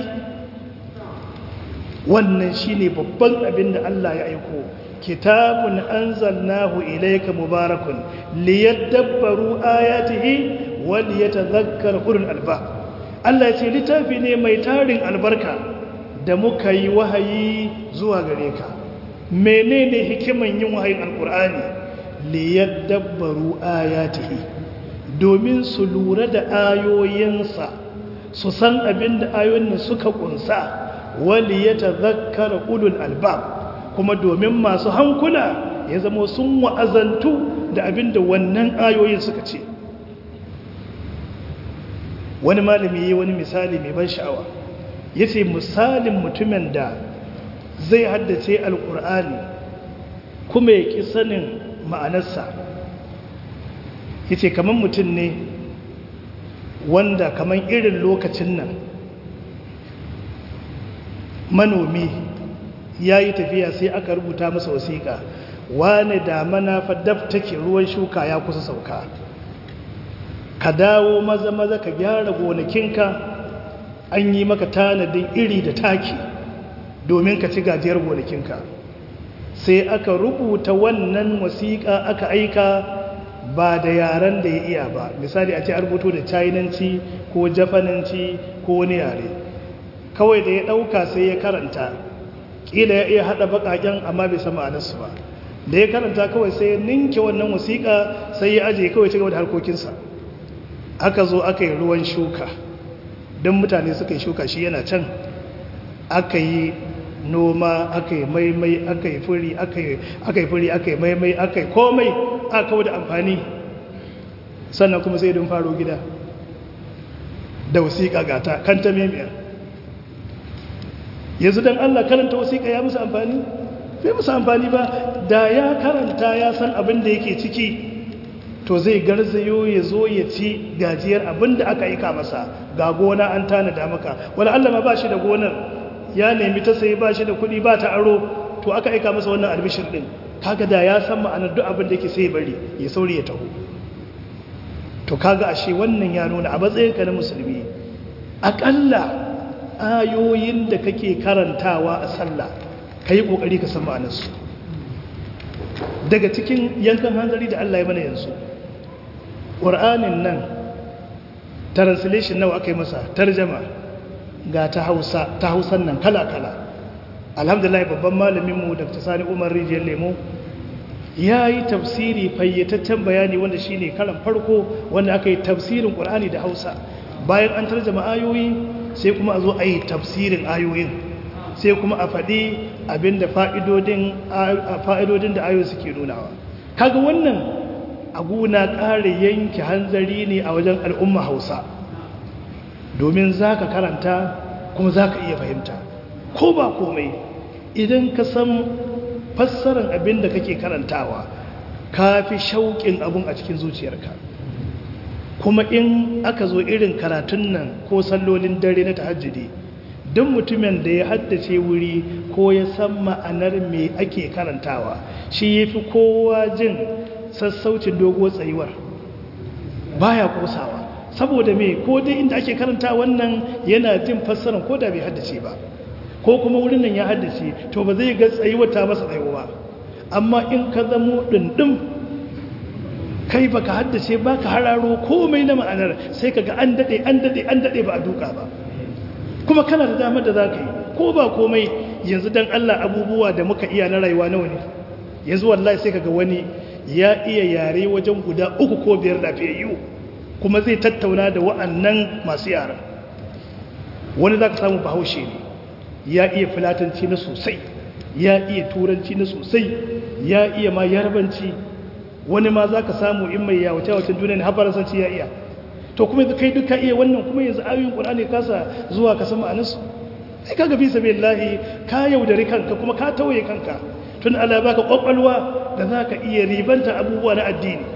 wannan shine babban abin da Allah ya aiko kitabun anzalnahu ilayka mubarakun liyadabbaru ayatihi wa liyatadhakkara ulul albab Allah ya ce littafi ne mai tarin albarka da muka yi wahayi zuwa gare ka menene hikiman yin wahayin alqur'ani liyadabbaru ayatihi domin su lura da ayoyinsa su san abin da ayoyin suka kunsa wali ya tazakkara ulul albab kuma domin masu hankula ya zama sun wa'azantu da abin da wannan ayoyin suka ce wani malami yi wani misali mai ban sha'awa ya ce misalin mutumin da zai haddace alkur'ani kuma ya ƙi sanin ma'anarsa ya ce kamar mutum ne wanda kamar irin lokacin nan manomi ya yi tafiya sai aka rubuta masa wasiƙa wane damana fadaf take ruwan shuka ya kusa sauka ka dawo maza maza ka gyara gonakinka an yi maka tanadin iri da taki domin ka ci gajiyar gonakinka sai aka rubuta wannan wasiƙa aka aika ba da yaren da ya iya ba misali a ce a rubuto da chinanci ko jafananci ko wani yare kawai da ya ɗauka sai ya karanta ƙila ya iya haɗa baƙaƙen amma bai sama ma'anarsu ba da ya karanta kawai sai ya ninke wannan wasiƙa sai ya ajiye kawai ci gaba da harkokinsa aka zo aka yi ruwan shuka don mutane suka yi shuka shi yana can aka yi noma aka yi maimai aka yi furi aka yi furi aka yi maimai aka yi komai aka kawo da amfani sannan kuma sai don faro gida da wasiƙa gata kan ta memiyar yanzu don allah karanta wasiƙa ya musu amfani bai musu amfani ba da ya karanta ya san abin da yake ciki to zai garzayo ya zo ya ci gajiyar abin da aka aika masa ga gona an tanada maka wani allah ma ba shi da gonar ya nemi ta sai ba shi da kuɗi ba ta aro to aka aika masa wannan albishir ɗin kaga da ya san ma'anar duk abin da yake sai bari ya sauri ya taho to kaga ashe wannan ya nuna a matsayinka na musulmi aƙalla ayoyin da kake karantawa a sallah ka yi ƙoƙari ka san ma'anarsu daga cikin yankan hanzari da Allah ya mana yanzu ƙur'anin nan translation nawa aka yi masa tarjama ga ta hausa ta hausan nan kala-kala alhamdulillah babban malaminmu dr sani umar rijiyar lemo ya yi tafsiri fayyataccen bayani wanda shi ne karan farko wanda aka yi tafsirin ƙur'ani da hausa bayan an tarjama ayoyi sai kuma a zo a yi tafsirin ayoyin sai kuma a faɗi abinda fa'idodin da ayoyi suke nunawa kaga wannan abu na ƙara yanke hanzari ne a wajen al'umma hausa domin za ka karanta kuma za ka iya fahimta ko ba komai idan ka san fassarar abin da kake karantawa ka fi shauƙin abin a cikin zuciyarka kuma in aka zo irin karatun nan ko sallolin dare na tahajjudi duk mutumin da ya haddace wuri ko ya san ma'anar me ake karantawa shi ya fi kowa jin sassaucin dogo tsayuwar baya kosawa saboda me ko dai inda ake karanta wannan yana jin fassarar ko da bai haddace ba ko kuma wurin nan ya haddace to ba zai ga tsayuwar ta masa tsayuwa amma in ka zamo dindin kai baka haddace ba ka hararo komai na ma'anar sai ka ga an daɗe an daɗe an daɗe ba a duka ba kuma kana da damar da za ka yi ko ba komai yanzu don allah abubuwa da muka iya na rayuwa nawa ne yanzu wallahi sai ka ga wani ya iya yare wajen guda uku ko biyar lafiyayyu kuma zai tattauna da wa'annan masu yaran wani za ka samu bahaushe ne ya iya filatanci na sosai ya iya turanci na sosai ya iya ma yarbanci wani ma za ka samu in mai yawace wacin duniya ne hafaransanci ya iya to kuma kai duka iya wannan kuma yanzu ayoyin ƙulani kasa zuwa ka sama anasu ai kaga fi sabi lahi ka yaudari kanka kuma ka tauye kanka tun ala baka ƙwaƙwalwa da za ka iya ribanta abubuwa na addini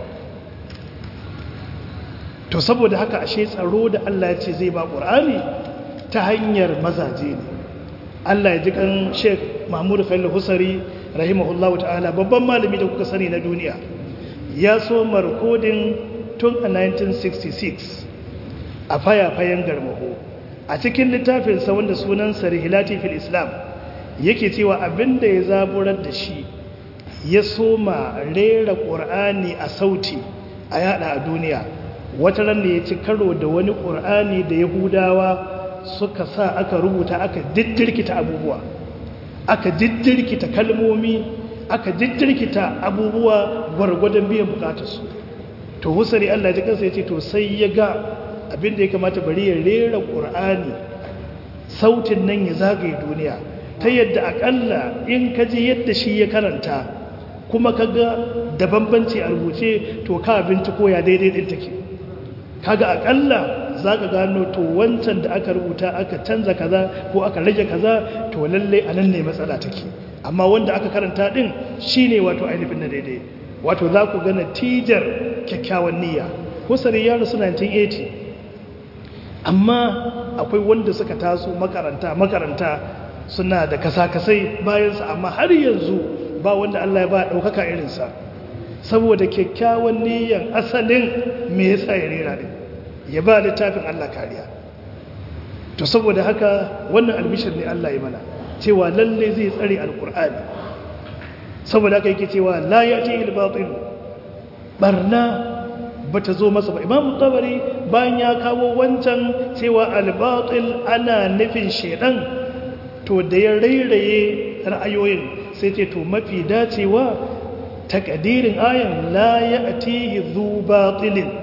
to saboda haka ashe tsaro da allah ya ce zai ba ƙur'ani ta hanyar mazaje ne Allah ya ji kan Sheikh Mahmud Khalil Husari rahimahullahu ta'ala babban malami da kuka sani na duniya ya so markodin tun a 1966 a fayafayen garmaho a cikin littafinsa wanda sunansa Rihilati fil Islam yake cewa abinda ya zaburar da shi ya soma rera ƙur'ani a sauti a yada a duniya wata ran da ya ci karo da wani ƙur'ani da Yahudawa suka sa aka rubuta aka diddirkita abubuwa aka diddirkita kalmomi aka diddirkita abubuwa gwargwadon biyan bukatarsu to husari Allah ji kansa ya ce to sai ya ga abinda ya kamata bari ya rera ƙur'ani sautin nan ya zagaye duniya ta yadda akalla in ka ji yadda shi ya karanta kuma ka ga da bambanci a rubuce to ka binciko ya daidai ɗin take kaga akalla za ka gano to wancan da aka rubuta aka canza kaza ko aka rage kaza to lalle a nan ne matsala take amma wanda aka karanta din shine wato ainihin na daidai wato za ku ga natijar kyakkyawan niyya kusuri ya rasu 1980 amma akwai wanda suka taso makaranta makaranta suna da kasa-kasai bayansa amma har yanzu ba wanda Allah ya ba ɗaukaka irinsa saboda kyakkyawan niyyan asalin me yasa ya rera din ya ba littafin Allah kariya to saboda haka wannan albishir ne Allah ya mana cewa lalle zai tsare alkur'ani saboda haka yake cewa la yati al-batil barna bata zo masa ba imam tabari bayan ya kawo wancan cewa al-batil ana nufin shedan to da ya rairaye ra'ayoyin sai ce to mafi dacewa takadirin ayan la ya'tihi dhu batilin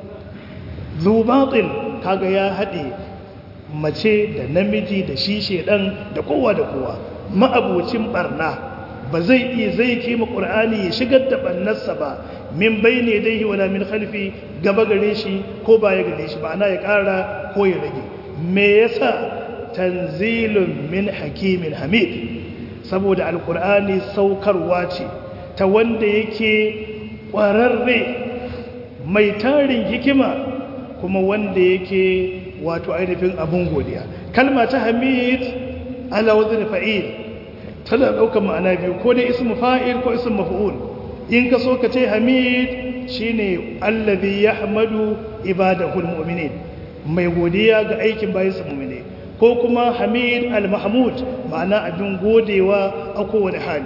zubatil kaga ya haɗe mace da namiji da shi shedan da kowa da kowa ma'abocin barna ba zai iya zai kima ƙur'ani ya shigar da ɓannarsa ba min bai ne dai wala min khalfi gaba gare shi ko baya gare shi ma'ana ya ƙara ko ya rage me yasa tanzilun min hakimin hamid saboda alƙur'ani saukarwa ce ta wanda yake ƙwararre mai tarin hikima kuma wanda yake wato ainihin abun godiya kalma ta hamid ala wazn fa'il tana daukar ma'ana biyu ko dai ismu fa'il ko ismu maf'ul in ka so ka ce hamid shine allazi yahmadu ibadahu almu'minin mai godiya ga aikin bayansa mu'mine ko kuma hamid al-mahmud ma'ana abin godewa a kowane hali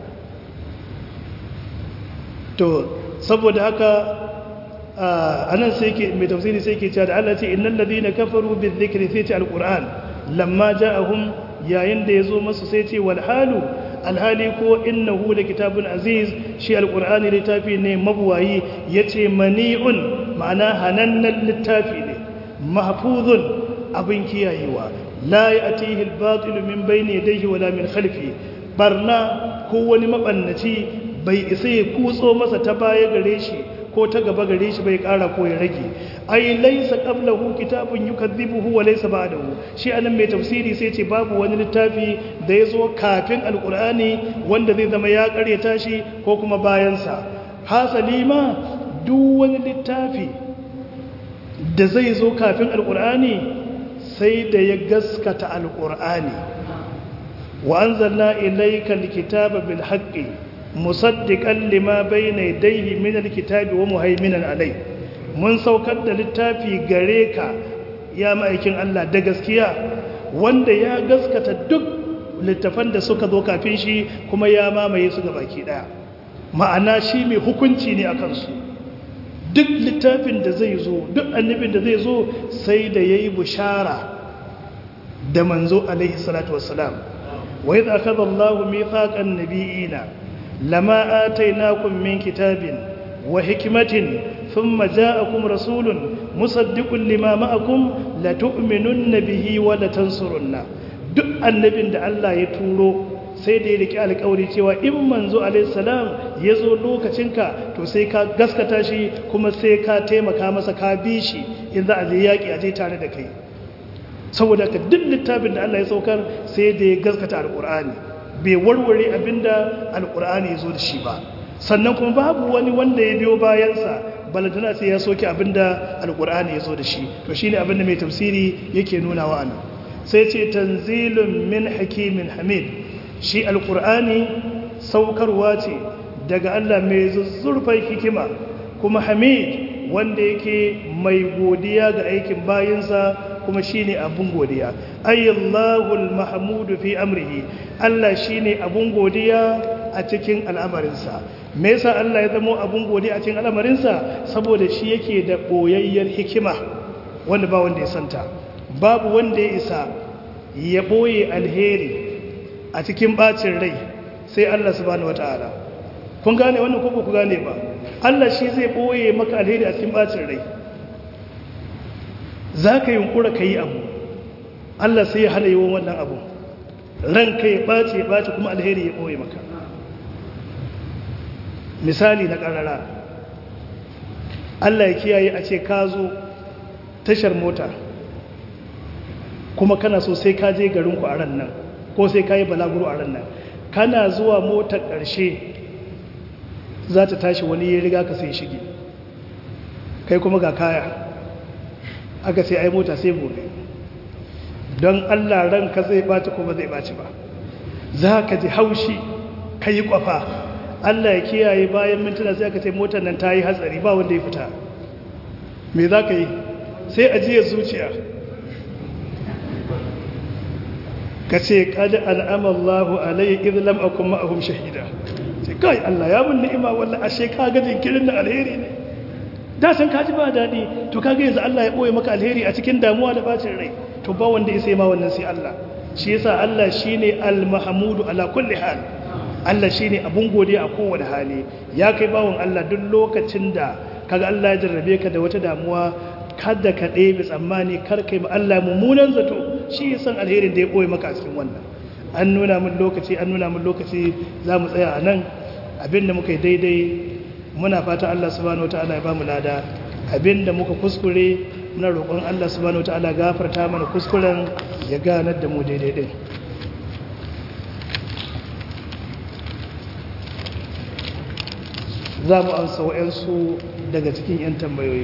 to saboda haka anan sai ke mai tafsiri sai ke cewa da Allah ce innal ladina kafaru bizikri sai ce alquran lamma ja'ahum yayin da ya zo masu sai ce wal halu alhali ko innahu da kitabun aziz shi alqur'ani littafi ne mabuwayi yace mani'un ma'ana hanannen littafi ne mahfuzun abin kiyayewa la ya'tihi al-batil min bayni yadayhi wala min khalfi barna ko wani mabannaci bai isa ya kutso masa ta baya gare shi ko ta gaba gare shi bai kara ko ya rage ai laysa qablahu kitabun yukadhibuhu wa laysa ba'dahu shi anan mai tafsiri sai ce babu wani littafi da ya zo kafin alqur'ani wanda zai zama ya karyata shi ko kuma bayan sa hasali ma duk wani littafi da zai zo kafin alqur'ani sai da ya gaskata alqur'ani wa anzalna ilayka alkitaba bil haqqi musaddiqan lima bayna yadayhi min alkitabi wa muhaiminan alai mun saukar da littafi gare ka ya ma'aikin Allah da gaskiya wanda ya gaskata duk littafan da suka zo kafin shi kuma ya mamaye su ga baki daya ma'ana shi mai hukunci ne akan su duk littafin da zai zo duk annabin da zai zo sai da yayi bushara da manzo alaihi salatu wassalam wa idza akhadha Allahu mithaqan nabiyina لما آتيناكم من كتاب وحكمة ثم جاءكم رسول مصدق لما معكم لتؤمنن به ولتنصرن duk annabin da Allah ya turo sai da ya riki alƙawari cewa in manzo alaihissalam ya zo lokacinka to sai ka gaskata shi kuma sai ka taimaka masa ka bi shi in za a je yaƙi a je tare da kai saboda ka duk littafin da Allah ya saukar sai da ya gaskata alƙur'ani bai warware abinda alkur'ani ya zo da shi ba sannan kuma babu wani wanda ya biyo bayansa balantana sai ya soke abinda alkur'ani ya zo da shi to shine abinda mai tafsiri yake nuna wa anan sai ce tanzilun min hakimin hamid shi alkur'ani saukarwa ce daga Allah mai zuzzurfan hikima kuma hamid wanda yake mai godiya ga aikin bayinsa kuma shine abun godiya ayyallahul mahmudu fi amrihi Allah shine abun godiya a cikin al'amarinsa me yasa Allah ya zama abun godiya a cikin al'amarinsa saboda shi yake da boyayyar hikima wanda ba wanda ya santa babu wanda ya isa ya boye alheri a cikin bacin rai sai Allah subhanahu wataala kun gane wannan ko ba ku gane ba Allah shi zai boye maka alheri a cikin bacin rai za ka yunkura ka yi abu Allah sai ya hana yi wannan abu ranka ya ɓace ya ɓace kuma alheri ya ɓoye maka misali na ƙarara Allah ya kiyaye a ce ka zo tashar mota kuma kana so sai ka je garinku a ran nan ko sai ka yi balaguro a ran nan kana zuwa motar ƙarshe za ta tashi wani ya riga ka sai shige kai kuma ga kaya aka sai ai mota sai gobe don allah ranka zai ɓaci kuma zai ɓaci ba za ka ji haushi ka yi ƙwafa allah ya kiyaye bayan mintuna sai aka ce motar nan ta yi hatsari ba wanda ya fita me za ka yi sai ajiyar zuciya ka ce kada al'amallahu alayhi izlam akun ma'ahum shahida ce kai allah ya mun ni'ima wallah ashe ka ga jinkirin da alheri ne da san kaji ba daɗi to kaga yanzu Allah ya ɓoye maka alheri a cikin damuwa da bacin rai to ba wanda ya sai ma wannan sai Allah shi yasa Allah shine al-mahmudu ala kulli hal Allah shine abun godiya a kowane hali ya kai bawon Allah duk lokacin da kaga Allah ya jarrabe ka da wata damuwa kada ka ɗebe tsammani kar kai ma Allah mummunan zato shi ya san alherin da ya ɓoye maka a cikin wannan an nuna min lokaci an nuna min lokaci za mu tsaya a nan abinda muka yi daidai muna fata Allah subhanahu wataala ya bamu lada abinda muka kuskure muna roƙon Allah subhanahu wataala gafarta mana kuskuren ya ganar da mu daidai din za mu amsa wa'yansu daga cikin 'yan tambayoyi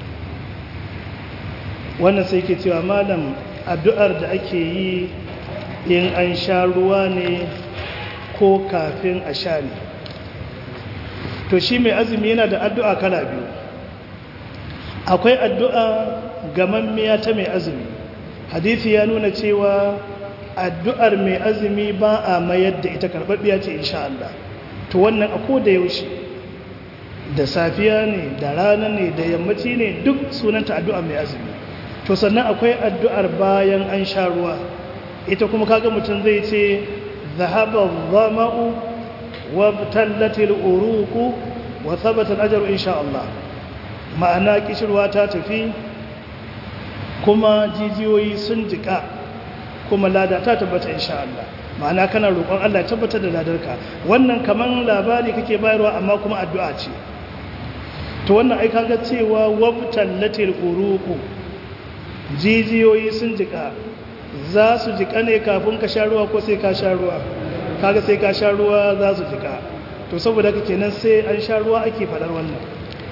wannan sai ke cewa malam addu'ar da ake yi in an sha ruwa ne ko kafin a sha ne to shi mai azumi yana da addu'a kala biyu akwai addu'a gamammiya ta mai azumi hadithi ya nuna cewa addu'ar mai azumi ba a mayar da ita karɓaɓɓiya ce insha Allah to wannan a ko da yaushe da safiya ne da rana ne da yammaci ne duk sunanta addu'ar mai azumi to sannan akwai addu'ar bayan an sha ruwa ita kuma kaga mutum zai ce zahaba zama'u wa tallatil uruku wa thabata al-ajru insha Allah ma'ana kishirwa ta tafi kuma jijiyoyi sun jika kuma lada ta tabbata insha Allah ma'ana kana roƙon Allah ya tabbatar da ladarka wannan kaman labari kake bayarwa amma kuma addu'a ce to wannan ai kaga cewa wabtallatil uruku jijiyoyi sun jika za su jika ne kafin ka sha ruwa ko sai ka sha ruwa kaga sai ka sha ruwa za su jika to saboda haka kenan sai an sha ruwa ake faɗar wannan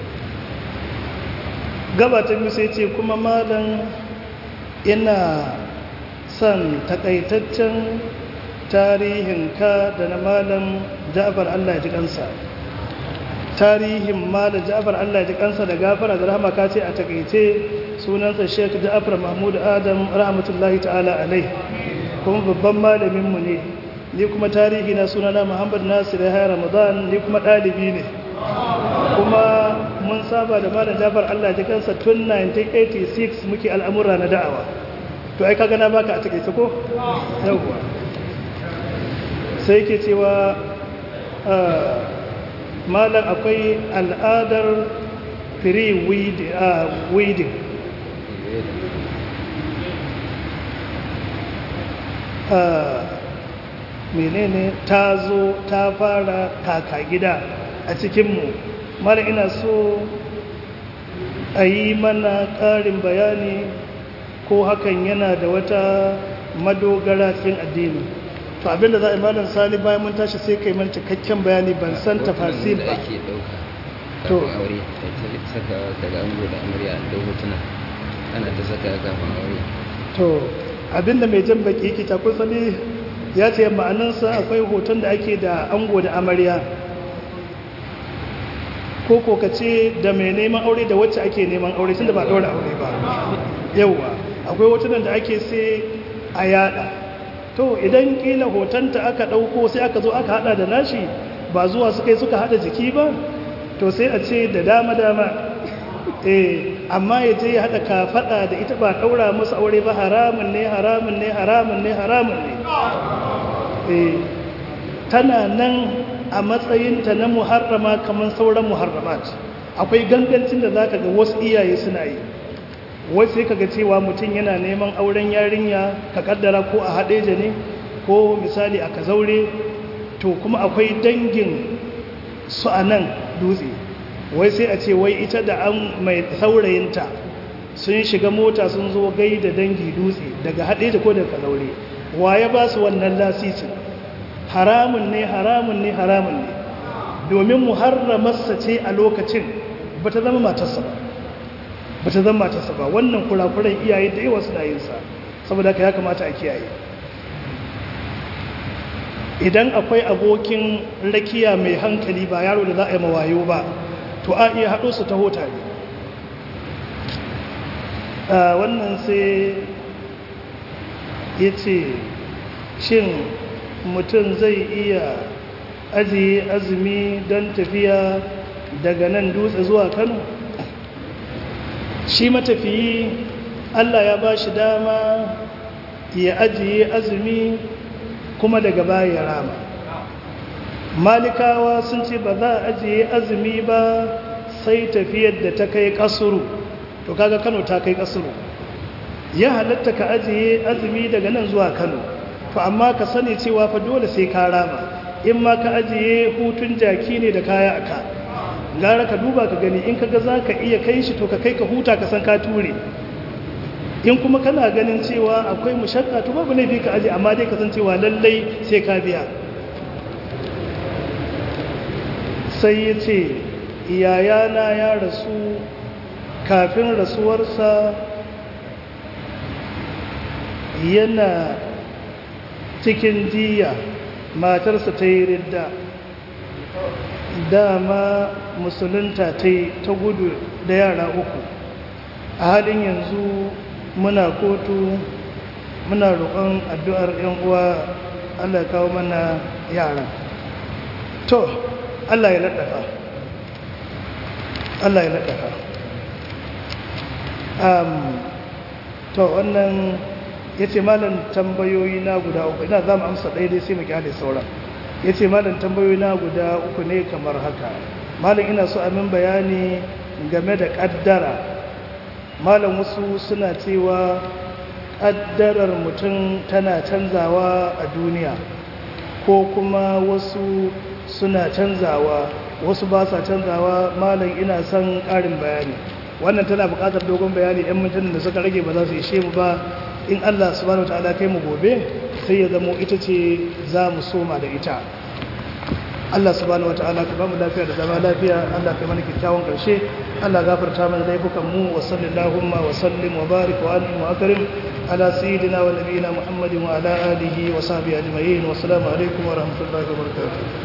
gabatan sai ce kuma malam ina son takaitaccen tarihinka da na malam ja'far Allah ya ji kansa tarihin malam ja'far Allah ya ji kansa da gafara da rahama ka ce a takaice sunansa Sheikh Ja'far Mahmud Adam rahmatullahi ta'ala alai kuma babban malamin mu ne ni kuma tarihi na sunana Muhammad Nasir ya Ramadan ni kuma dalibi ne kuma mun saba da malam Ja'far Allah ya ji kansa tun 1986 muke al'amura na da'awa to ai kaga na baka a takaice ko yawwa sai ke cewa malam akwai al'adar free weeding menene ta zo ta fara kaka gida a cikinmu mara ina so a yi mana ƙarin bayani ko hakan yana da wata madogara cikin addini to abinda za a yi malam sani bayan mun tashi sai kai man cikakken bayani ban san tafasil ba to aure saka daga ango da amarya da hotuna ana ta saka kafin aure to abinda mai jan baki yake ta sani ya ce ma'anansa akwai hoton da ake da ango da amarya ko ko ka ce da mai neman aure da wacce ake neman aure tunda ba ɗaura aure ba yauwa akwai hotunan da ake sai a yada to idan kila hotonta aka ɗauko sai aka zo aka hada da nashi ba zuwa suka yi suka hada jiki ba to sai a ce da dama-dama eh amma ya je ya haɗa kafaɗa da ita ba ɗaura musu aure ba haramun ne haramun ne haramun ne haramun ne eh tana nan a matsayinta na muharrama kamar sauran muharramat akwai gangancin da zaka ga wasu iyaye suna yi wasu sai kaga cewa mutum yana neman auren yarinya ka kaddara ko a haɗeja ne ko misali a kazaure to kuma akwai dangin su a nan dutse wai sai a ce wai ita da an mai saurayinta sun shiga mota sun zo gai da dangi dutse daga haɗeja ko daga kazaure wa ya ba su wannan lasisin haramun ne haramun ne haramun ne domin muharramarsa ce a lokacin ba ta zama matarsa ba ba ta zama matarsa ba wannan kurakuran iyaye da yawa suna yinsa saboda ka ya kamata a kiyaye idan akwai abokin rakiya mai hankali ba yaro da za a yi mawayo ba to a iya haɗo su taho tare wannan sai ya ce shin mutum zai iya ajiye azumi don tafiya daga nan dutse zuwa kano shi matafiyi allah ya ba shi dama ya ajiye azumi kuma daga baya rama malikawa sun ce ba za a ajiye azumi ba sai tafiyar da ta kai kasuru to kaga kano ta kai kasuru ya halatta ka ajiye azumi daga nan zuwa kano to amma ka sani cewa fa dole sai ka rama in ma ka ajiye hutun jaki ne da kaya aka gara ka duba ka gani in kaga za ka iya kai shi to ka kai ka huta ka san ka ture in kuma kana ganin cewa akwai mushakka to babu laifi ka aje amma dai ka san cewa lallai sai ka biya sai ya ce iyayana ya rasu kafin rasuwarsa yana cikin jiya matarsa ta yi ridda dama musulunta ta yi ta gudu da yara uku a halin yanzu muna kotu muna roƙon addu'ar ‘yan uwa Allah kawo mana yara to Allah ya laɗafa Allah ya laɗafa to wannan ya ce malam tambayoyi na guda uku ina za mu amsa ɗaya dai sai mu kyale sauran ya ce malam tambayoyi na guda uku ne kamar haka malam ina so amin bayani game da ƙaddara malam wasu suna cewa ƙaddarar mutum tana canzawa a duniya ko kuma wasu suna canzawa wasu ba sa canzawa malam ina son ƙarin bayani wannan tana buƙatar dogon bayani 'yan mintunan da suka rage ba za su ishe mu ba in allah subhanahu wa ta'ala kai mu gobe sai ya zamo ita ce za mu soma da ita Allah subhanahu wataala ka bamu lafiya da zama lafiya Allah ka mana kyakkyawan karshe Allah gafarta mana laifukan mu wa sallallahu wa sallim wa barik wa alim wa akrim ala sayyidina wa nabiyina Muhammadin wa ala alihi wa sahbihi ajma'in wa assalamu alaikum wa rahmatullahi wa barakatuh